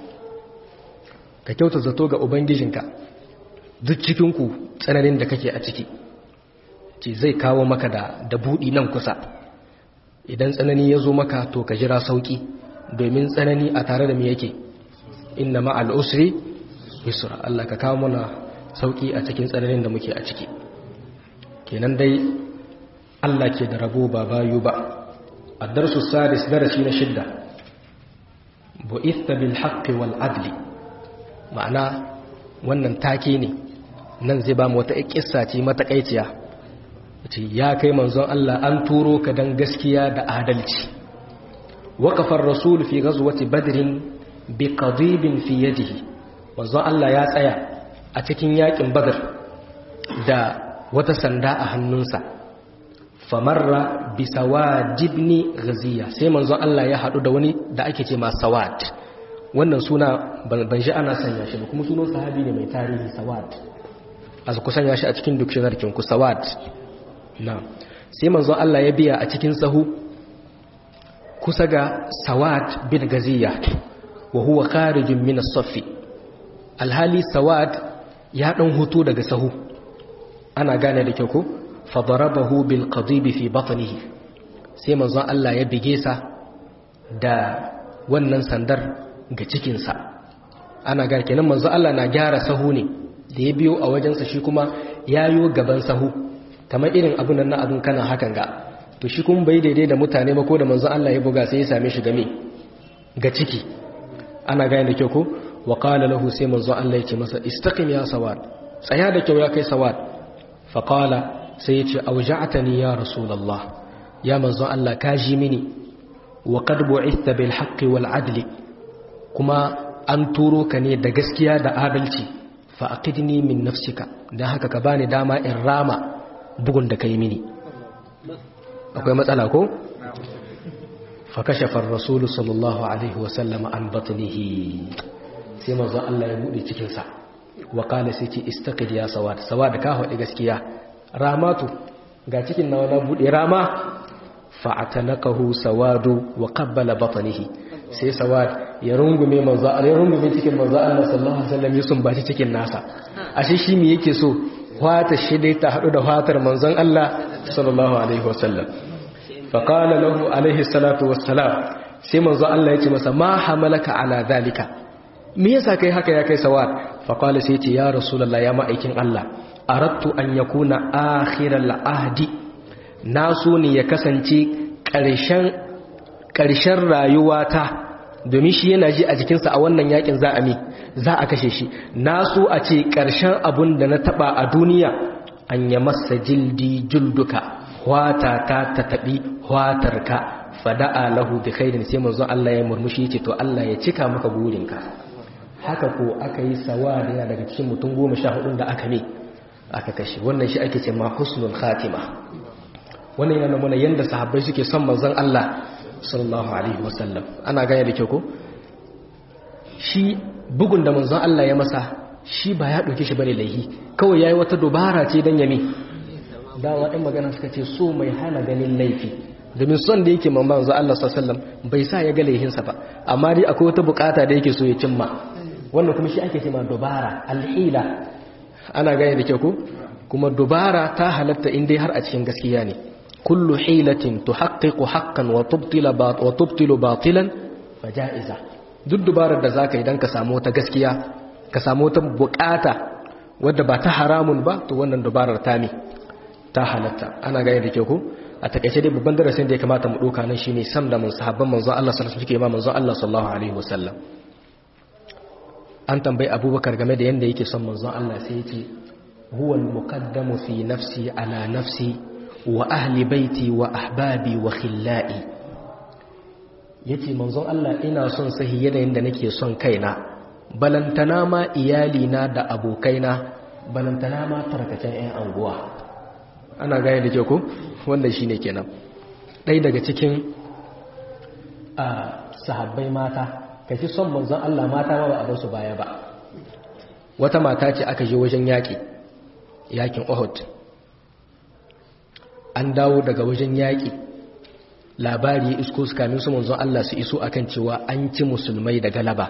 ka kyauta zato ga ubangijinka duk cikin ku tsananin da kake a ciki ce zai kawo maka da da budi nan kusa idan tsanani ya zo maka to ka jira sauki domin tsanani a tare da mu yake inna ma'al usri yusra Allah ka kawo mana sauki a cikin tsananin da muke a ciki kenan dai Allah ke da rabo ba bayu ba ad-darsu sadis darasi na shidda bu'itha bil haqqi wal adli ma'ana wannan take ne nan zai ba mu wata kissa ce matakaiciya ce ya kai manzon Allah an turo ka dan gaskiya da adalci waqafa ar-rasul fi ghazwati badrin bi qadibin fi yadihi manzon Allah ya tsaya a cikin yakin badr da wata sanda a hannunsa famarra bi sawadibni ghaziya sai manzon Allah ya hadu da wani da ake ce ma sawad wannan suna ban ji ana sanya shi ba kuma sunan sahabi ne mai tarihi sawad a ku sanya shi a cikin dictionary kin ku sawad na sai manzon Allah ya biya a cikin sahu kusa ga sawad bin gaziya wa huwa kharijun min as-saffi alhali sawad ya dan hutu daga sahu ana gane da kyau ko fadarabahu bil qadib fi batnihi sai manzon Allah ya bige sa da wannan sandar ga cikin sa ana gane kenan manzon Allah na gyara sahu ne da ya biyo a wajensa shi kuma yayo gaban sahu kamar irin abun nan na abun kana hakan ga to shi kuma bai daidai da mutane ba ko da manzon Allah ya buga sai ya same shi game ga ciki ana gane da kyau ko wa qala lahu sai manzon Allah ya ce masa istaqim ya sawad tsaya da kyau ya kai sawad fa qala sai ya ce auja'tani ya rasulullah ya manzon Allah ka ji mini wa qad bu'itha bil haqqi wal adli kuma an turo ka ne da gaskiya da adalci fa aqidni min nafsika dan haka ka bani dama in rama bugun da kai mini akwai matsala ko fakashafa rasulu sallallahu alaihi wasallama an batnihi sai manzo Allah ya bude cikin sa wa qala sai ce istaqid ya sawad sawad ka hadi gaskiya ramatu ga cikin nawa na bude rama fa'atanakahu sawadu wa qabbala batnihi sai sawad ya rungume manzo Allah ya rungume cikin manzo Allah sallallahu alaihi wasallam ya sumbaci cikin nasa ashe shi me yake so wata shi dai ta haɗu da fatar manzon Allah sallallahu alaihi wasallam faƙala lahu alaihi salatu wassalam sai manzon Allah ya ce masa ma hamalaka ala zalika me yasa kai haka ya kai sawad faƙala sai ce ya rasulullah ya ma'aikin Allah aradtu an yakuna akhiral ahdi na so ne ya kasance ƙarshen ƙarshen rayuwata domin shi yana ji a jikinsa a wannan yakin za a mi za a kashe shi na so a ce ƙarshen abun da na taɓa a duniya an yi masa jildi julduka hwata ta ta taɓi hwatarka fada'a lahu bi khairin sai manzon Allah ya murmushi ce to Allah ya cika maka burinka haka ko aka yi sawa da yana daga cikin mutum goma sha hudun da aka ne aka kashe wannan shi ake ce ma husnul khatima wannan yana nuna yanda sahabbai suke son manzon Allah sallallahu alaihi wasallam ana gane da kyau ko shi bugun da manzon Allah ya masa shi ba ya ɗauke shi bane laihi kawai yayi wata dubara ce dan yami dawa ɗin magana suka ce so mai hana ganin laifi domin son da yake mamman manzo Allah sallallahu bai sa ya ga laihinsa ba amma dai akwai wata bukata da yake so ya cimma wannan kuma shi ake cewa dubara alhila ana gane da kyau ko kuma dubara ta halatta in dai har a cikin gaskiya ne kullu hilatin tuhaqqiqu haqqan wa tubtila wa tubtilu batilan fajaiza duk dubarar da zaka idan ka samu wata gaskiya ka samu wata bukata wadda ba ta haramun ba to wannan dubarar ta mi ta halatta ana gane da kyau ko a takaice dai babban darasin da ya kamata mu doka nan shine sam da mun sahabban manzon Allah sallallahu alaihi wasallam suke ma manzon Allah sallallahu alaihi wasallam an tambayi abubakar game da yanda yake son manzon Allah sai ya ce huwa al-muqaddamu fi nafsi ala nafsi wa ahli baiti wa ahbabi wa khillai yace manzon Allah ina son sahi yanayin da nake son kaina balantana ma iyalina da abokaina balantana ma tarkacen 'yan anguwa ana gane da ke ko wanda shi ne kenan ɗai daga cikin a sahabbai mata ka fi son manzon Allah mata ma ba a basu baya ba wata mata ce aka je wajen yaƙi yaƙin Uhud an dawo daga wajen yaƙi labari ya isko su kamin su manzon Allah su iso akan cewa an ci musulmai da galaba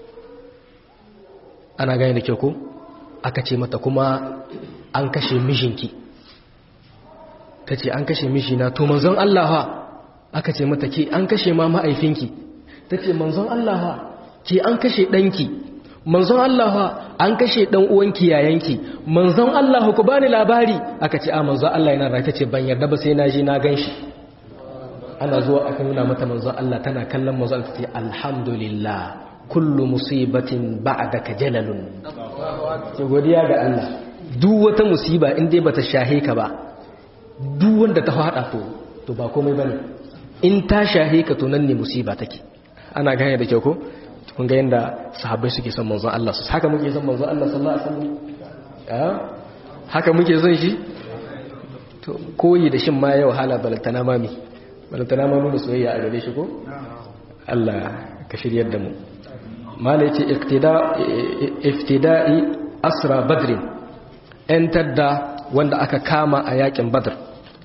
ana gane da ke ko aka ce mata kuma an kashe mijinki ta ce an kashe mijina to manzon Allah ha aka ce mata ke an kashe ma ma'aifinki ta ce manzon Allah ha ke an kashe ɗanki manzon Allah ha an kashe ɗan uwanki yayanki manzon Allah ku bani labari aka ce a manzon Allah yana rai ta ce ban yarda ba sai na je na gan shi ana zuwa aka nuna mata manzon Allah tana kallon manzon Allah ta ce alhamdulillah kullu musibatin ba'daka jalalun ke godiya ga Allah duk wata musiba in dai bata shahe ka ba duk wanda ta fada to to ba komai bane in ta shahe ka to nan ne musiba take ana gane da kyau ko kun ga yanda sahabbai suke son manzon Allah su haka muke son manzon Allah sallallahu alaihi wasallam eh haka muke son shi to koyi da shin ma yau hala balantana mami balantana ma nuna soyayya a gare shi ko Allah ka shiryar da mu mala yace iqtida iftida'i asra badrin entar da wanda aka kama a yakin badr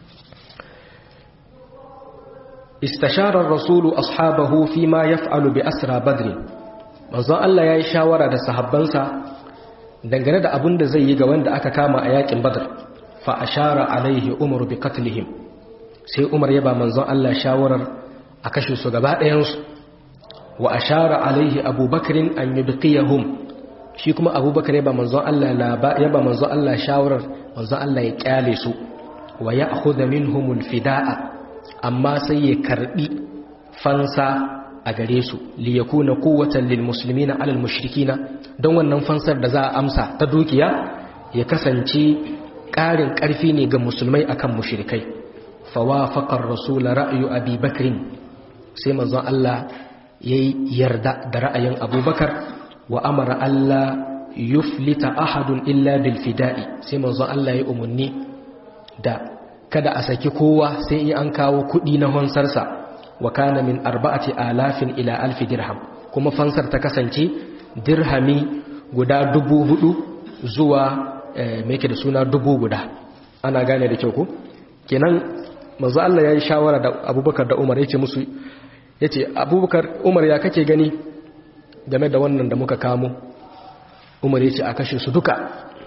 istashara rasulu ashabahu fi ma yaf'alu bi asra badr manzon Allah yayi shawara da sahabbansa dangane da abin da zai yi ga wanda aka kama a yakin badr fa ashara alaihi umar bi qatlihim sai umar ya ba manzon Allah shawarar a kashe su gaba ɗayan su wa ashara alaihi abubakrin an yubqiyahum shi kuma abubakar ya ba manzon Allah ya ba manzon Allah shawarar manzon Allah ya kyale su wa ya akhudha minhumul fidaa amma sai ya karbi fansa a gare su li yakuna quwwatan lil muslimina ala al mushrikina don wannan fansar da za a amsa ta dukiya ya kasance ƙarin ƙarfi ne ga musulmai akan mushrikai fawafaqa ar-rasul ra'yu abi bakrin sai manzon Allah yayi yarda da ra'ayin abubakar wa amara Allah yuflita ahadun illa bil fida'i sai manzo Allah ya umarni da kada a saki kowa sai in an kawo kudi na hansarsa wa kana min arba'ati alafin ila alfi dirham kuma fansar ta kasance dirhami guda dubu hudu zuwa me yake da suna dubu guda ana gane da kyau ko kenan manzo Allah ya yi shawara da Abubakar da Umar yace musu yace Abubakar Umar ya kake gani game da wannan da muka kamo umar ya ce a kashe su duka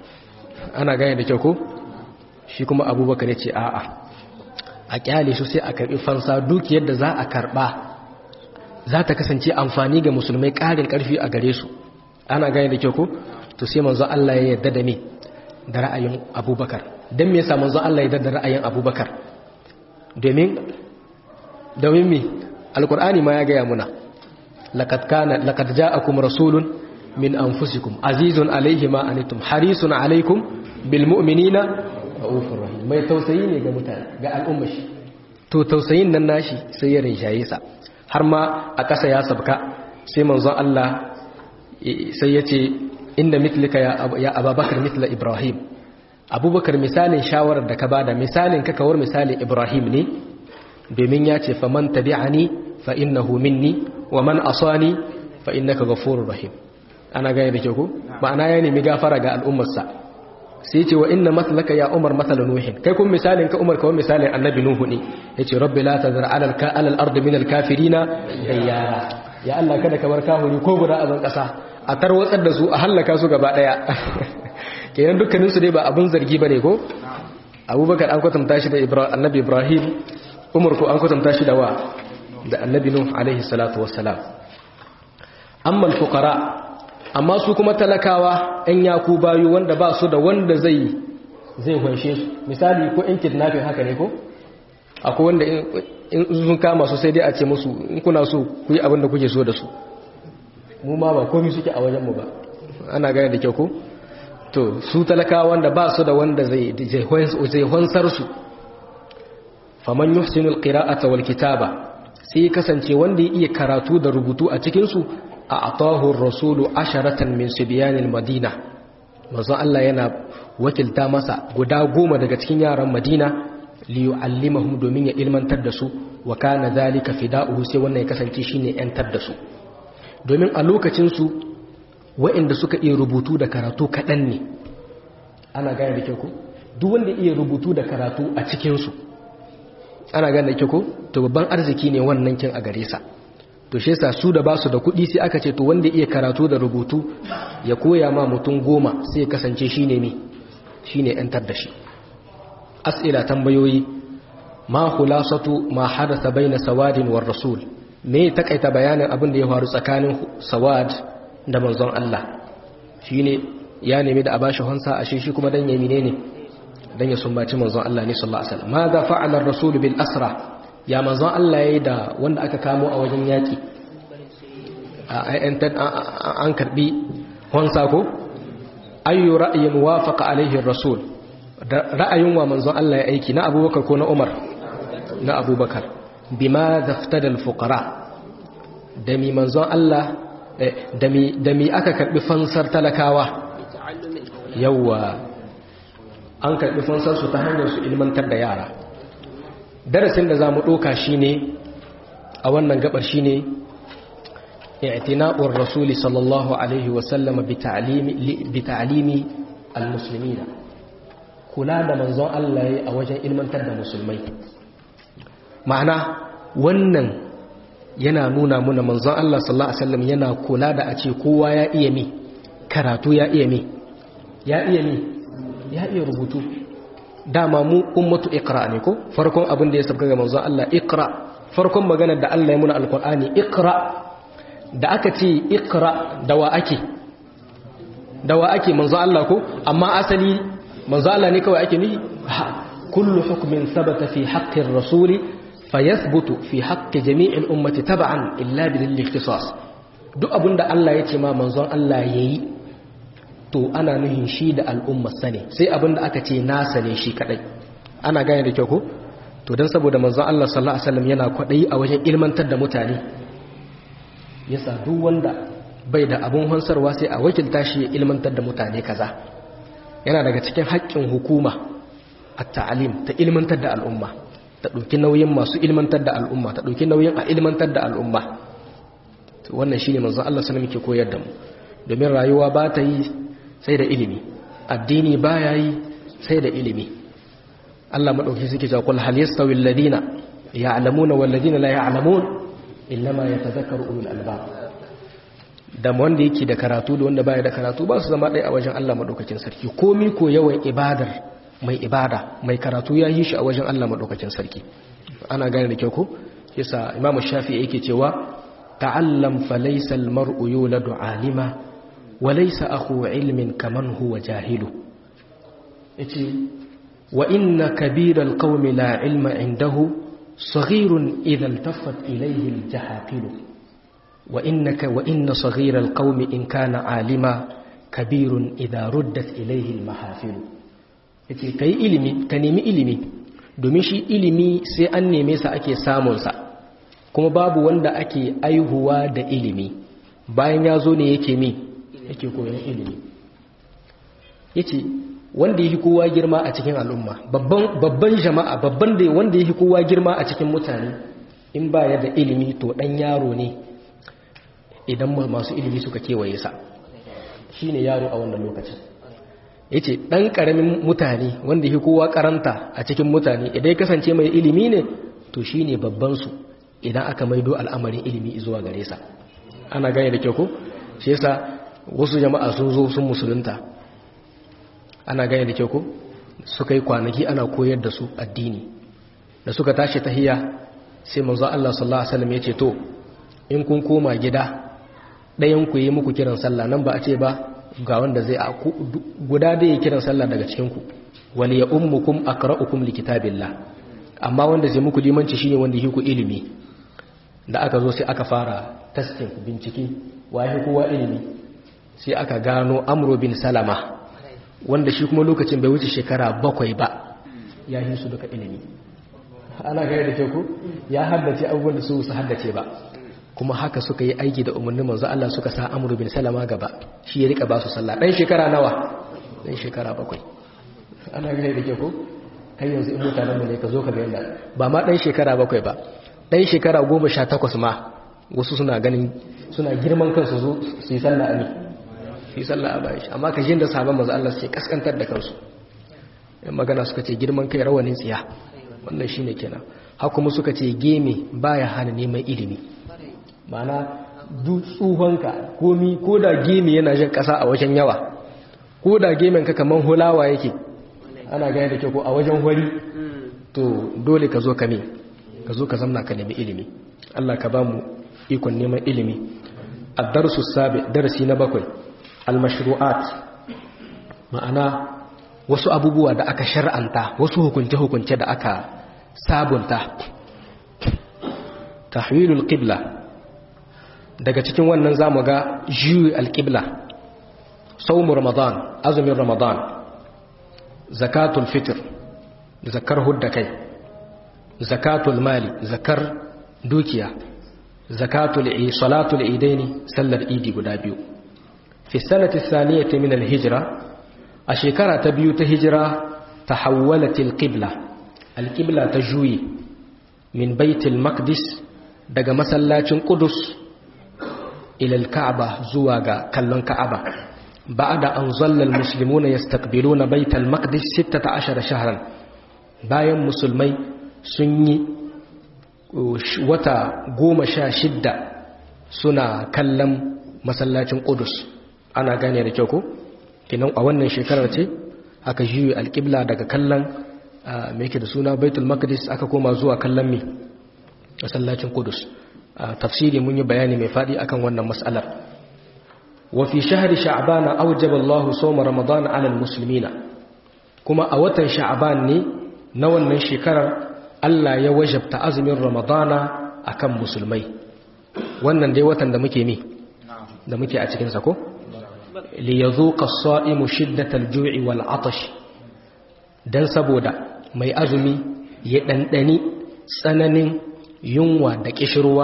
ana gane da kyau ko shi kuma abubakar ya ce a'a a kyale su sai a karbi fansa dukiyar da za a karba za ta kasance amfani ga musulmai ƙarin ƙarfi a gare su ana gane da kyau ko to sai manzo Allah ya yarda da me da ra'ayin abubakar don me yasa manzo Allah ya yarda da ra'ayin abubakar domin domin me alkur'ani ma ya gaya muna لقد كان لقد جاءكم رسول من أنفسكم عزيز عليه ما أنتم حريص عليكم بالمؤمنين رؤوف رحيم mai tausayi ne ga mutane ga al'ummar shi to tausayin nan nashi sai ya rinshaye sa har ma a ƙasa ya sabka sai manzon Allah sai ya ce inda mitlika ya ababakar mitla ibrahim abubakar misalin shawarar da ka bada misalin ka kawar misalin ibrahim ne domin ya ce faman tabi'ani fa innahu minni wa man asani fa innaka ghafurur rahim ana gane da ke ku ma'ana ya nemi gafara ga al'ummarsa sai ce wa inna mathalaka ya umar mathala nuhin kai kun misalin ka umar kawai misalin annabi nuhu ne yace rabbi la tazar ala al ala al ard min al kafirina dayyara ya Allah kada ka bar kahuri ko guda a ban kasa a tarwatsar da su a hallaka su gaba daya kenan dukkanin su dai ba abun zargi bane ko abubakar an kwatanta shi da annabi ibrahim umar ko an kwatanta shi da wa da annabi nuh alaihi salatu wassalam amma al fuqara amma su kuma talakawa ‘yan yaku bayu wanda ba su da wanda zai zai kwanshe su misali ko in kidnapping haka ne ko akwai wanda in sun kama su sai dai a ce musu in kuna so ku yi abin da kuke so da su mu ma ba komi suke a wajenmu ba ana gane da kyau ko to su talakawa wanda ba su da wanda zai zai hansar su faman yuhsinul qira'ata wal kitaba sai kasance wanda ya iya karatu da rubutu a cikin su a'tahu ar-rasulu asharatan min sibyanil madina manzo Allah yana wakilta masa guda goma daga cikin yaran Madina li yu'allimahum domin ya ilmantar da su wa kana zalika fida'uhu sai wannan ya kasance shine yantar da su domin a lokacin su waɗanda suka iya rubutu da karatu kaɗan ne ana gane da kyau ko duk wanda iya rubutu da karatu a cikin su ana gane da kyau ko to babban arziki ne wannan kin a gare sa to shi yasa su da basu da kuɗi sai aka ce to wanda iya karatu da rubutu ya koya ma mutum goma sai ya kasance shine ne shine yantar da shi as'ila tambayoyi ma khulasatu ma hadatha baina sawadin war rasul me takaita bayanin abin da ya faru tsakanin sawad da manzon Allah shine ya nemi da abashi hansa ashe shi kuma dan yayi menene dan ya sumbaci manzon Allah ne sallallahu alaihi wasallam madha fa'ala ar-rasul bil asra ya manzon Allah yayi da wanda aka kamo a wajen yaki an karbi hansa ko ayyu ra'yin wafaqa alaihi ar-rasul ra'ayin wa manzon Allah ya aiki na Abubakar ko na Umar na Abubakar bima daftada al-fuqara da mi manzon Allah da mi da mi aka karbi fansar talakawa yawa an karbi fansar su ta hanyar su ilmantar da yara darasin da zamu doka shine a wannan gabar shine i'tina'ur rasuli sallallahu alaihi wa sallam bi ta'limi bi ta'limi al-muslimina kula da manzon Allah ya a wajen ilmantar da musulmai ma'ana wannan yana nuna muna manzon Allah sallallahu alaihi wasallam yana kula da a ce kowa ya iya mi karatu ya iya mi ya iya mi ya iya rubutu dama mu ummatu iqra ne ko farkon abin da ya sabga ga manzon Allah iqra farkon maganar da Allah ya muna alqur'ani iqra da aka ce iqra da wa ake da wa ake manzon Allah ko amma asali manzo Allah ne kawai ake nihi kullu hukmin sabata fi haqqi ar-rasuli fayathbutu fi haqqi jami'il ummati tab'an illa bil ikhtisas duk abinda Allah ya ce ma manzon Allah yayi to ana nuhin shi da al'ummar sane sai abinda aka ce nasa ne shi kadai ana gane da kyau ko to dan saboda manzon Allah sallallahu alaihi wasallam yana kwadayi a wajen ilmantar da mutane yasa duk wanda bai da abun hansarwa sai a wakilta shi ya ilmantar da mutane kaza yana daga cikin haƙƙin hukuma a ta'alim ta ilmantar da al'umma ta ɗauki nauyin masu ilmantar da al'umma ta ɗauki nauyin a ilmantar da al'umma wannan shi ne manzan Allah sanar muke koyar da mu domin rayuwa ba ta yi sai da ilimi addini ba ya yi sai da ilimi Allah maɗauki suke cewa kul hal yastawi alladhina ya'lamuna wal ladina la ya'lamun innama yatadhakkaru ulul albab da wanda yake da karatu da wanda baya da karatu ba su zama ɗaya a wajen Allah maɗaukakin sarki komi ko yawan ibadar mai ibada mai karatu ya yi shi a wajen Allah maɗaukakin sarki ana gane da kyau ko yasa imam shafi yake cewa ta'allam fa laysa al-mar'u yuladu alima wa laysa akhu ilmin kaman huwa jahilu yace wa inna kabira al-qaumi la ilma indahu saghirun idha iltafat ilayhi al-jahaqilu وإنك وإن صغير القوم إن كان عالما كبير إذا ردت إليه المحافل yace kai ilimi ka nemi ilimi domin shi ilimi sai an neme sa ake samun sa kuma babu wanda ake aihuwa da ilimi bayan ya zo ne yake mi yake koyon ilimi yace wanda yake kowa girma a cikin al'umma babban babban jama'a babban da wanda yake kowa girma a cikin mutane in ba ya da ilimi to dan yaro ne idan masu ilimi suka kewaye sa shi ne yaro a wannan lokacin yace dan karamin mutane wanda yake kowa karanta a cikin mutane idan ya kasance mai ilimi ne to shine babban su idan aka maido al'amarin ilimi zuwa gare sa ana gane da kyau ko shi yasa wasu jama'a sun zo sun musulunta ana gane da kyau ko suka yi kwanaki ana koyar da su addini da suka tashi tahiyya sai manzo Allah sallallahu alaihi wasallam yace to in kun koma gida ɗayan ku yi muku kiran sallah nan ba a ce ba ga wanda zai guda da ya kiran sallah daga cikin ku wal ya ummukum aqra'ukum likitabillah amma wanda zai muku limanci shine wanda yake ku ilimi da aka zo sai aka fara testing bincike waye kowa ilimi sai aka gano amro bin salama wanda shi kuma lokacin bai wuce shekara bakwai ba ya yi su duka ilimi ana gaya da ku ya haddace abubuwan da su su haddace ba kuma haka suka yi aiki da umarnin manzo Allah suka sa amru bin salama gaba shi ya rika ba su sallah dan shekara nawa dan shekara bakwai ana gaya da ku kai yanzu in mutanen mu ne ka zo ka ga yanda ba ma dan shekara bakwai ba dan shekara goma sha takwas ma wasu suna ganin suna girman kansu zo su yi sallah a ne fi sallah a bayan shi amma ka jin da sabon maza Allah suke kaskantar da kansu yan magana suka ce girman kai rawanin tsiya wannan shi ne kenan kuma suka ce geme baya hana neman ilimi ma'ana duk tsuhonka komi ko da geme yana jan kasa a wajen yawa ko da gemen ka kaman hulawa yake ana gaya da kyau ko a wajen hori to dole ka zo ka me ka zo ka zamna ka nemi ilimi Allah ka ba mu ikon neman ilimi ad-darsu sabi darasi na bakwai al-mashru'at ma'ana wasu abubuwa da aka shar'anta wasu hukunce-hukunce da aka sabunta tahwilul qibla daga cikin wannan zamu ga juyi al-qibla sawmu ramadan azumin ramadan zakatul fitr zakar hudda kai zakatul mali zakar dukiya zakatul salatul idaini sallar idi guda biyu في السنة الثانية من الهجرة الشكرة تبيوت هجرة تحولت القبلة القبلة تجوي من بيت المقدس دقى مسلاة قدس إلى الكعبة زواغا كالون كعبة بعد أن ظل المسلمون يستقبلون بيت المقدس ستة عشر شهرا باين مسلمي سني وتا قوم شاشدة سنة كلم مسلاة قدس ana gane da kyau ko kinan a wannan shekarar ce aka juyi alƙibla daga kallon mai yake da suna baitul maqdis aka koma zuwa kallon mi masallacin kudus tafsiri mun yi bayani mai faɗi akan wannan mas'alar wa fi shahri sha'ban awjaba Allah sawma ramadan 'ala al-muslimina kuma a watan sha'ban ne na wannan shekarar Allah ya wajabta azumin ramadana akan musulmai wannan dai watan da muke mi da muke a cikin sa ko liyazuqa as-sa'imu shiddatal ju'i wal 'atash dan saboda mai azumi ya dandani tsananin yunwa da kishirwa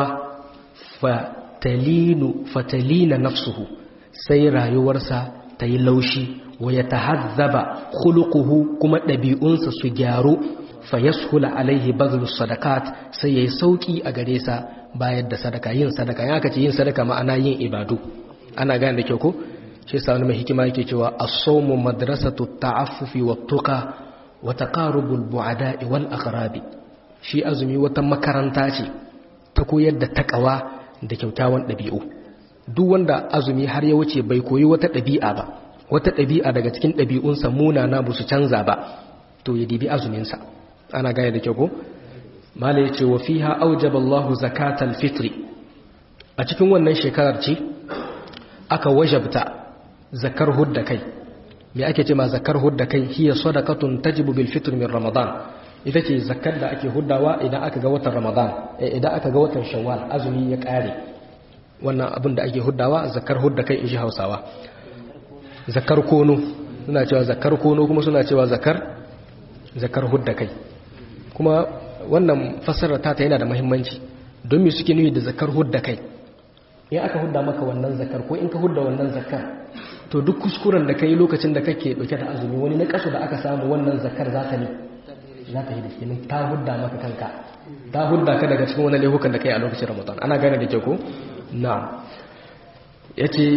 fatalinu fatalina nafsuhu sai rayuwarsa ta yi laushi wa ya tahazzaba khuluquhu kuma ɗabi'unsa su gyaru fa yashula alaihi bazlus sadaqat sai yayi sauki a gare sa bayar da sadaka yin sadaka ya kace yin sadaka ma'ana yin ibadu ana gane da kyau ko shi sa wani mai hikima yake cewa as-sawmu madrasatu ta'affufi wat-tuqa wa taqarubul bu'ada'i wal aqrabi shi azumi wata makaranta ce ta koyar da takawa da kyaukyawan ɗabi'u duk wanda azumi har ya wuce bai koyi wata ɗabi'a ba wata ɗabi'a daga cikin ɗabi'unsa munana ba su canza ba to ya dibi azuminsa ana gaya da kyau ko mala ya ce wa fiha aujaba Allahu zakatal fitri a cikin wannan shekarar ce aka wajabta zakar hudda kai me ake ce ma zakar hudda kai hiya sadaqatun tajibu bil fitr min ramadan ita ce zakar da ake huddawa idan aka ga watan ramadan idan aka ga watan shawwal azumi ya kare wannan abin da ake huddawa zakar hudda kai in ji hausawa zakar kono suna cewa zakar kono kuma suna cewa zakar zakar hudda kai kuma wannan fassarar ta yana da muhimmanci don me suke nuni da zakar hudda kai in aka hudda maka wannan zakar ko in ka hudda wannan zakar to duk kuskuren da kai lokacin da kake dauke da azumi wani na kaso da aka samu wannan zakar za ta ne za ta yi da kenan ta hudda maka kanka ta hudda ka daga cikin wani laifukan da kai a lokacin ramadan ana gane da ke ko na yace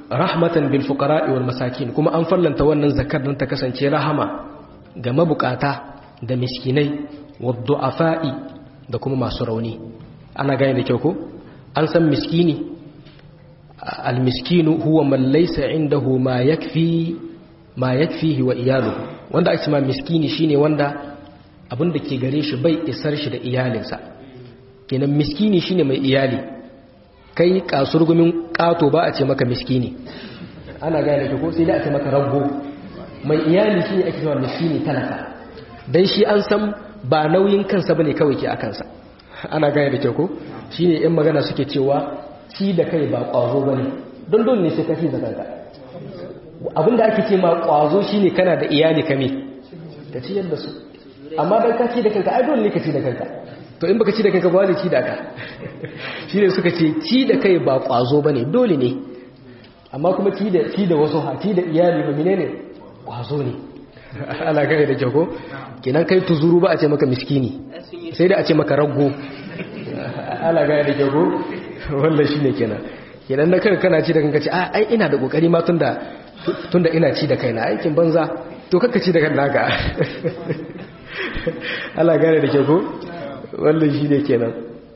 rahmatan bil fuqara'i wal masakin kuma an fallanta wannan zakar don ta kasance rahama ga mabukata da miskinai wad du'afa'i da kuma masu rauni ana gane da kyau ko an san miskini al miskinu huwa man laysa indahu ma yakfi ma yakfihi wa iyaluhu wanda ake ma miskini shine wanda abin da ke gare shi bai isar shi da iyalinsa kenan miskini shine mai iyali kai kasurgumin kato ba a ce maka miskini ana gane da ko sai da a ce maka rago mai iyali shine ake cewa miskini talaka dan shi an san ba nauyin kansa bane kawai ke a kansa ana gane da kyau ko shine yan magana suke cewa ci da kai ba kwazo bane don dole ne sai ka ci da kanka abinda ake ce ma kwazo shine kana da iyali kame ka ciyar da su amma dan ka ci da kanka ai dole ne ka ci da kanka to in baka ci da kanka ba wani ci da ka shine suka ce ci da kai ba kwazo bane dole ne amma kuma ci da ci da wasu ha ci da iyali ba menene kwazo ne ana gane da jago kenan kai tuzuru ba a ce maka miskini sai da a ce maka raggo ana gane da jago wannan shine kenan kenan na kanka kana ci da kanka ce a ai ina da kokari ma tunda tunda ina ci da kaina aikin banza to kakka ci da kanka ka Allah gane da jago wannan shine kenan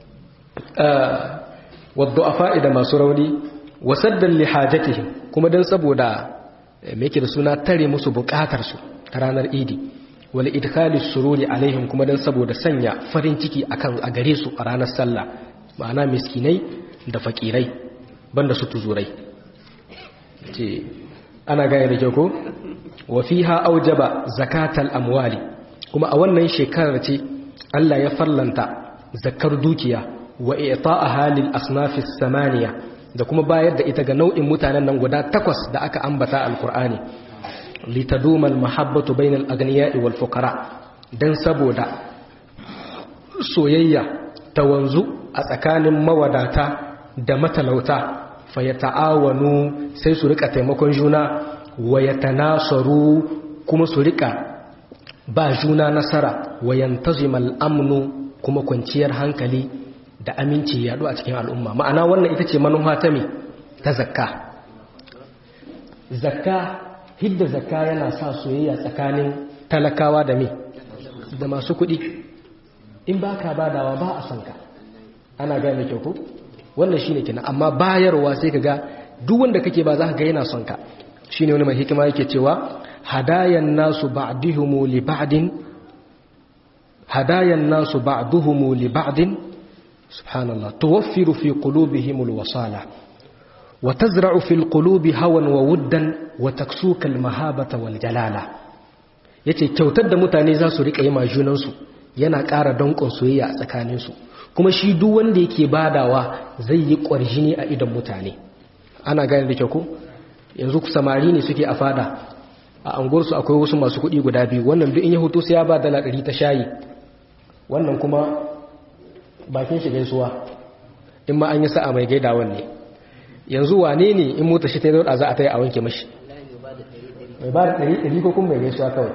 wadda a fa'ida masu rauni wasaddan lihajatihim kuma don saboda meke da suna tare musu bukatarsu ta ranar idi wale idkalis sururi alaihim kuma don saboda sanya farin ciki akan a gare su a ranar sallah ma'ana miskinai da fakirai banda su tuzurai ce ana gaya da kyau ko wa fiha aujaba zakatal amwali kuma a wannan shekarar ce Allah ya farlanta zakar dukiya wa i'ta'aha lil asnafis samaniya da kuma bayar da ita ga nau'in mutanen nan guda takwas da aka ambata alqur'ani litaduma almahabbatu bainal aghniya'i wal fuqara dan saboda soyayya ta wanzu a tsakanin mawadata da matalauta fayata'awanu sai su rika taimakon juna wa yatanasaru kuma su rika ba juna nasara wa yantazimal amnu kuma kwanciyar hankali da aminci yaɗu a cikin al'umma ma'ana wannan ita ce manufa ta me ta zakka zakka hidda zakka yana sa soyayya tsakanin talakawa da me da masu kuɗi in ba ka badawa ba a son ka ana gaya mai kyau ko wannan shine kenan amma bayarwa sai ka ga duk wanda kake ba za ka ga yana son ka shine wani mai hikima yake cewa hadayan nasu ba'dihumu li ba'din هدايا الناس بعضهم لبعض سبحان الله توفر في قلوبهم الوصالة وتزرع في القلوب هوى وودا وتكسوك المهابة والجلالة yace kyautar da mutane za su riƙa yi ma junansu yana ƙara danƙon soyayya a tsakaninsu kuma shi duk wanda yake badawa zai yi ƙwarjini a idan mutane ana gane da kyau ko yanzu samari ne suke a fada a anguwarsu akwai wasu masu kuɗi guda biyu wannan duk in ya hoto sai ya ba dala ɗari ta shayi wannan kuma bakin shi gaisuwa in ma an yi sa'a mai gaidawan ne yanzu wane ne in mota shi ta yi za a ta yi a wanke mashi mai ba da ɗari ɗari ko kuma mai gaisuwa kawai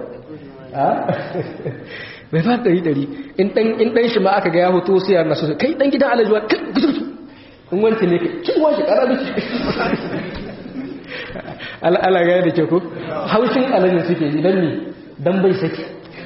mai ba da ɗari ɗari in ɗan shi ma aka ga ya hoto sai ya nasu kai ɗan gidan alajuwa in wancan ne kin washe ƙara miki ala gaya da ke ku haushin alajin suke yi don ne don bai saki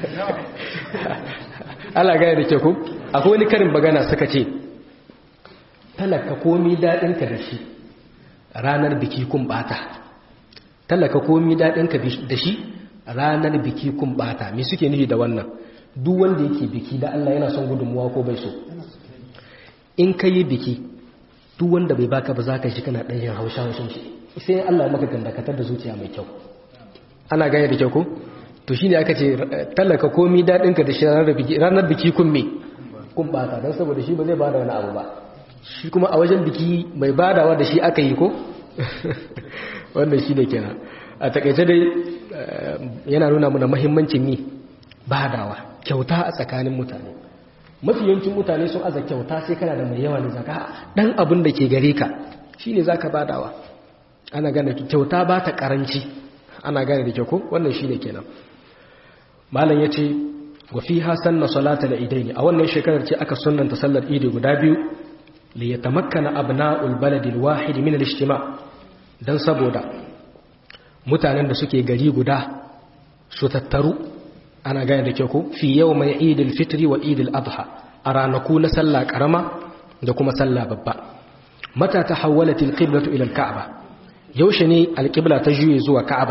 ala gaya da ke ku akwai wani karin bagana suka ce talaka komi daɗinka da shi ranar biki kun bata talaka komi daɗinka da shi ranar biki kun bata me suke nufi da wannan duk wanda yake biki da Allah yana son gudunmuwa ko bai so in ka yi biki duk wanda bai baka ba za ka shi kana ɗanyen haushe haushen shi sai Allah maka gandakatar da zuciya mai kyau ana gane da kyau ko to shine aka ce talaka komi dadin ka da shi ranar biki ranar biki kun me kun bata dan saboda shi ba zai bada wani abu ba shi kuma a wajen biki mai badawa da shi aka yi ko wannan shine kenan a takaice dai yana nuna mana muhimmancin ni badawa kyauta a tsakanin mutane mafi yawancin mutane sun aza kyauta sai kana da mai yawa ne zaka dan abin da ke gare ka shine zaka badawa ana gane kyauta ba ta karanci ana gane da kyau ko wannan shine kenan malam yace wa fiha sanna salata al-idaini a wannan shekarar ce aka sunnanta sallar idi guda biyu li yatamakkana abna'ul balad al-wahid min al-ijtima don saboda mutanen da suke gari guda su tattaru ana gane da kyau ko fi yau mai idil fitri wa idil adha a ranaku na sallah karama da kuma sallah babba mata ta hawwalat alqiblatu ila alka'ba yaushe ne alqibla ta juye zuwa ka'aba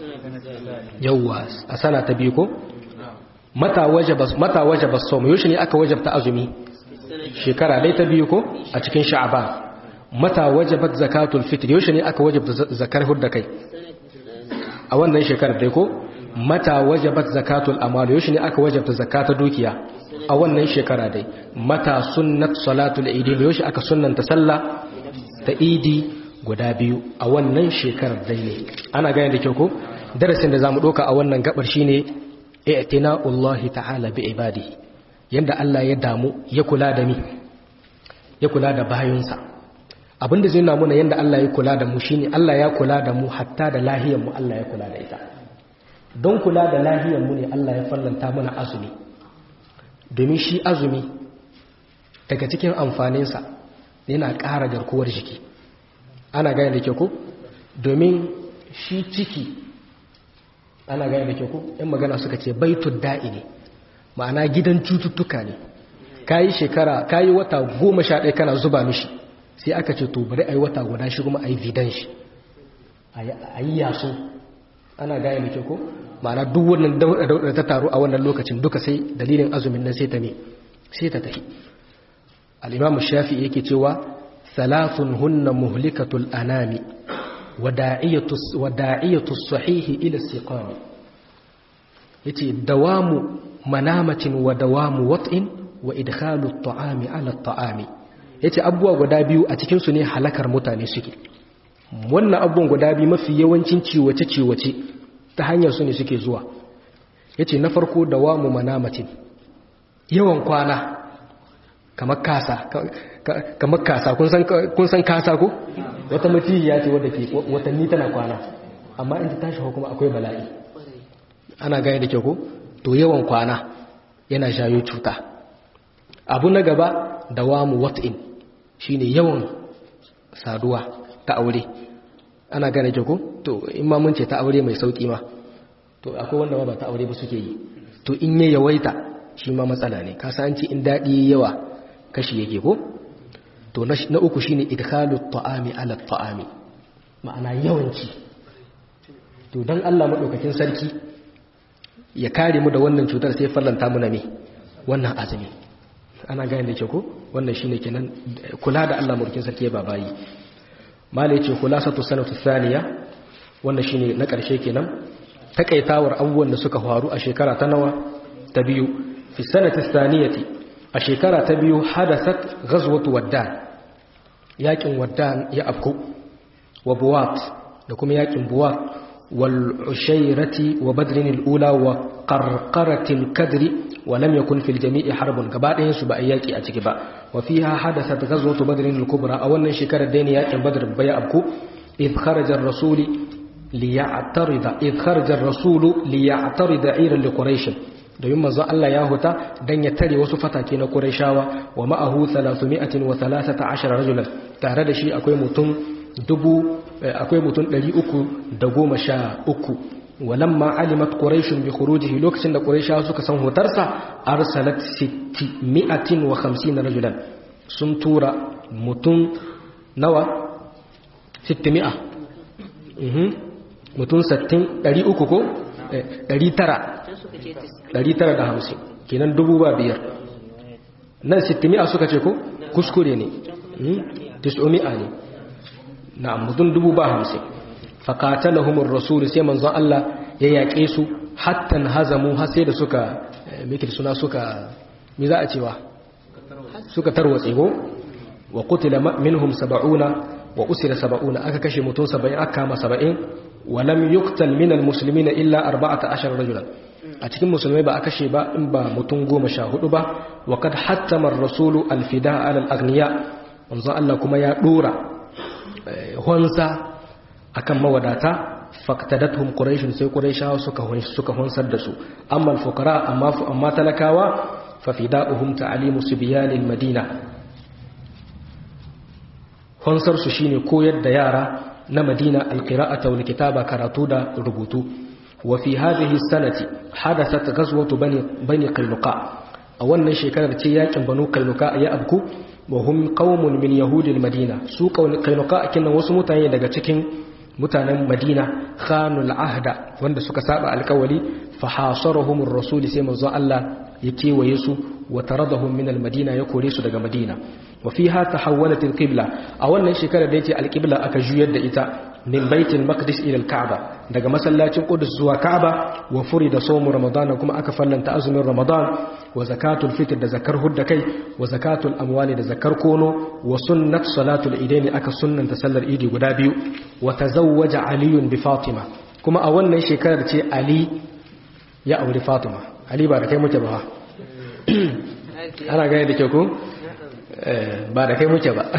yawwa a sana ta biyu ko mata wajaba mata wajaba sawm yaushe ne aka wajabta azumi shekara dai ta biyu ko a cikin sha'ban mata wajabat zakatul fitr yaushe ne aka wajabta zakar hudda kai a wannan shekarar dai ko mata wajabat zakatul amal yaushe ne aka wajabta zakata dukiya a wannan shekara dai mata sunnat salatul idi yaushe aka sunnanta sallah ta idi guda biyu a wannan shekarar dai ne ana gane da kyau ko darasin da zamu doka a wannan gabar shine i'tina'ullahi ta'ala bi ibadihi yanda Allah ya damu ya kula da mi ya kula da bayunsa abinda zai nuna yanda Allah ya kula da mu shine Allah ya kula da mu hatta da lahiyar mu Allah ya kula da ita don kula da lahiyar mu ne Allah ya fallanta mana azumi domin shi azumi daga cikin amfaninsa yana ƙara garkuwar jiki ana gane da ke ku domin shi ciki ana gane da ke ku yan magana suka ce baitul da'i ne ma'ana gidan cututtuka ne kayi shekara kayi wata goma sha ɗaya kana zuba mishi sai aka ce to bari a yi wata guda shi kuma a yi vidan shi a yi yaso ana gane da ke ko ma'ana duk wannan da ta taru a wannan lokacin duka sai dalilin azumin nan sai ta ne sai ta tafi al'imamu shafi yake cewa salasun hunna muhlikatul anami wada'iyatu sahihi ila siqami yace dawamu manamatin wa dawamu wat'in wa idkhalu at-ta'ami ala at-ta'ami yace abubuwa guda biyu a cikin su ne halakar mutane suke wannan abubuwan guda biyu mafi yawancin ciwace ciwace ta hanyar su ne suke zuwa yace na farko dawamu manamatin yawan kwana kamar kasa kamar kasa kun san kun san kasa ko wata mutiya ce wadda ke watanni tana kwana amma in ta tashi kuma akwai bala'i ana gane da kyau ko to yawan kwana yana shayo cuta abu na gaba dawamu wat'in shine yawan saduwa ta aure ana gane kyau ko to in ma mun ce ta aure mai sauki ma to akwai wanda ma ba ta aure ba suke yi to in ya yawaita shi ma matsala ne ka san in daɗi yawa kashi yake ko to na uku shine idkhalu ta'ami ala ta'ami ma'ana yawanci to dan Allah madaukakin sarki ya kare mu da wannan cutar sai fallanta mu na me wannan azumi ana gane da ke ko wannan shine kenan kula da Allah madaukakin sarki ya babayi mala yace khulasatu sanatu thaniya wannan shine na karshe kenan takaitawar abubuwan da suka faru a shekara ta nawa ta biyu fi sanati thaniyati a shekara ta biyu hadasat ghazwatu waddan yakin waddan ya afku wa buwat da kuma yakin buwat wal ushayrati wa badrin al-ula wa qarqarat al-kadri wa lam yakun fil jami'i harbun gaba ɗayan su ba a yaki a ciki ba wa fiha hadasat ghazwatu badrin al-kubra a wannan shekarar da ne yakin badr bai afku id kharaja ar-rasul liya'tarida id kharaja ar-rasul liya'tarida 'ira li quraish domin manzon Allah ya huta dan ya tare wasu fatake na Qurayshawa wa ma'ahu 313 rajulan tare da shi akwai mutum dubu akwai mutum 313 walamma alimat quraish bi khurujihi lokacin da Qurayshawa suka san hutarsa arsalat 650 rajulan sun tura mutum nawa 600 mhm mutum 60 300 ko 900 950 kenan dubu ba biyar nan sittimi'a suka ce ko kuskure ne tis'umi'a ne na mutum dubu ba hamsin faƙatalahumar rasulu sai manzon Allah ya yaƙe su hattan hazamu har sai da suka mikil suna suka mi za a cewa suka tarwatse ko wa qutila minhum saba'una wa usira saba'una aka kashe mutum saba'in aka kama saba'in wa lam yuqtal min al-muslimina illa 14 rajulan a cikin musulmai ba a kashe ba in ba mutum goma sha hudu ba wa kad hattamar rasulu alfida alal agniya wanzan Allah kuma ya dora honsa akan mawadata faktadathum quraishun sai quraishawa suka suka honsar da su amma alfuqara amma amma talakawa fa fida'uhum ta'limu sibyanil madina honsar su shine koyar da yara na madina alqira'ata wal kitaba karatu da rubutu wa fi hadhihi sanati hadathat ghazwatu bani bani qainuqa a wannan shekarar ce yakin banu qainuqa ya abku wa hum qaumun min yahudil madina su qainuqa kinan wasu mutane daga cikin mutanen madina khanul ahda wanda suka saba alkawali fa hasarahum ar-rasul sai manzo Allah ya kewaye su wa taradahum min al-madina ya kore su daga madina wa fiha tahawwalat al-qibla a wannan shekarar da yace al-qibla aka juyar da ita min baitul maqdis ila al-ka'ba daga masallacin qudus zuwa ka'ba wa furida sawmu ramadan kuma aka fallanta azumin ramadan wa zakatul fitr da zakar hudda kai wa zakatul amwali da zakar kono wa sunnat salatul idaini aka sunnanta sallar idi guda biyu wa tazawwaja aliyun bi fatima kuma a wannan shekarar ce ali ya auri fatima ali ba da kai muke ba ana gane da ke ku ba da kai muke ba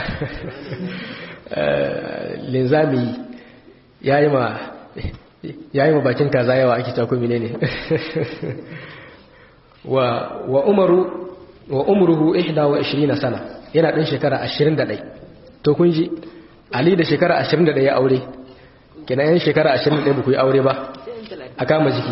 linzami ya yi ma bakin kaza yawa ake cakumi ne ne wa umaru wa umruhu ihda wa 20 sana yana ɗan shekara 21 to kun ji ali da shekara 21 ya aure kina yan shekara 21 ba ku yi aure ba a kama jiki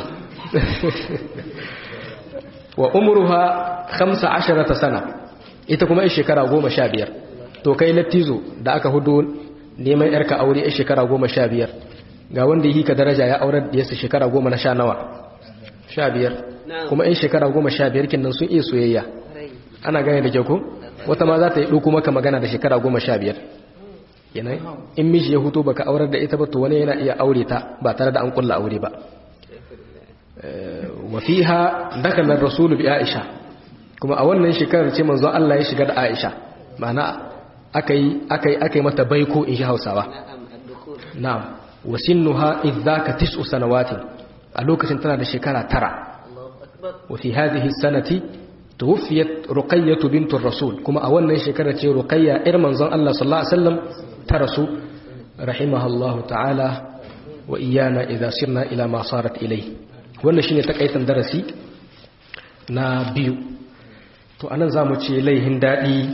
wa umruha 15 sana ita kuma yan shekara 15 to kai lattizo da aka hudu neman yarka aure yan shekara 15 ga wanda yi ka daraja ya aurar da yasa shekara 10 na sha nawa 15 kuma yan shekara 15 kin nan sun iya soyayya ana gane da kyau ko wata ma za ta yi ɗauko maka magana da shekara goma sha biyar yanayi in miji ya hutu baka aurar da ita ba to wani yana iya aure ta ba tare da an kulla aure ba wa fiha dakala rasulu bi aisha kuma a wannan shekarar ce manzon Allah ya shiga da aisha ma'ana akai akai akai mata baiko in shi Hausawa na'am wa sinnuha idzaka tis'u sanawatin a lokacin tana da shekara tara wa fi hadhihi sanati tuwfiyat ruqayyah bint rasul kuma a wannan shekara ce ruqayya ir manzon Allah sallallahu alaihi wasallam ta rasu rahimahallahu ta'ala wa iyana idza sirna ila ma sarat ilai wannan shine takaitan darasi na biyu to anan zamu ce laihin dadi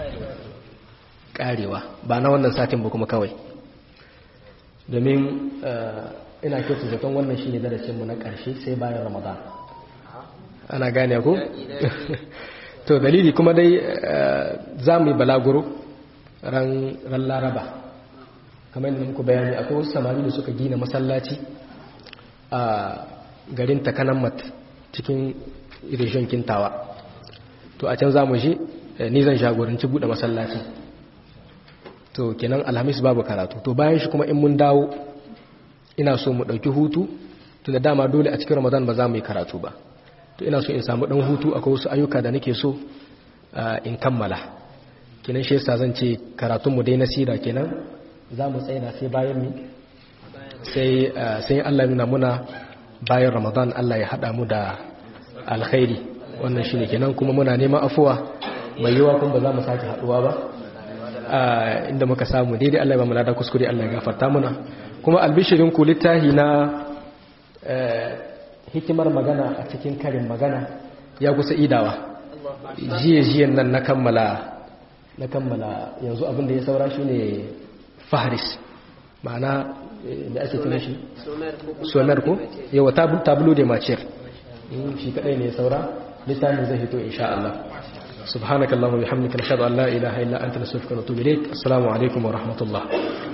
karewa ba na wannan satin ba kuma kawai domin ina kyautu zaton wannan shine darasin mu na karshe sai bayan ramadan ana gane ku? to dalili kuma dai za mu yi balaguro ran laraba kamar yadda muku bayani akwai wasu samari da suka gina masallaci a garin takanammat cikin irishin kintawa to a can za mu shi ni zan shagoranci buɗe masallaci to kenan alhamis babu karatu to bayan shi kuma in mun dawo ina so mu ɗauki hutu tunda dama dole a cikin ramadan ba za mu yi karatu ba to ina so in samu dan hutu akwai wasu ayyuka da nake so in kammala kenan shi yasa zan ce karatun mu dai na sira kenan za mu tsaya sai bayan mi sai sai Allah nuna muna bayan Ramadan Allah ya hada mu da alkhairi wannan shine kenan kuma muna neman afuwa mai yiwa kuma ba za mu sake haduwa ba inda muka samu daidai Allah ya ba mu lada kuskure Allah ya gafarta muna kuma albishirin ku littahi na hikimar magana a cikin karin magana ya kusa idawa jiye-jiyen nan na kammala na kammala yanzu abin da ya saura shi ne faharis ma'ana da ake tuna shi sonar ko yawa tabulu da maciyar shi kadai ne ya saura littafin zai hito insha Allah subhanakallahumma bihamdika nashhadu an la ilaha illa anta nastaghfiruka wa natubu ilayk assalamu alaikum wa rahmatullah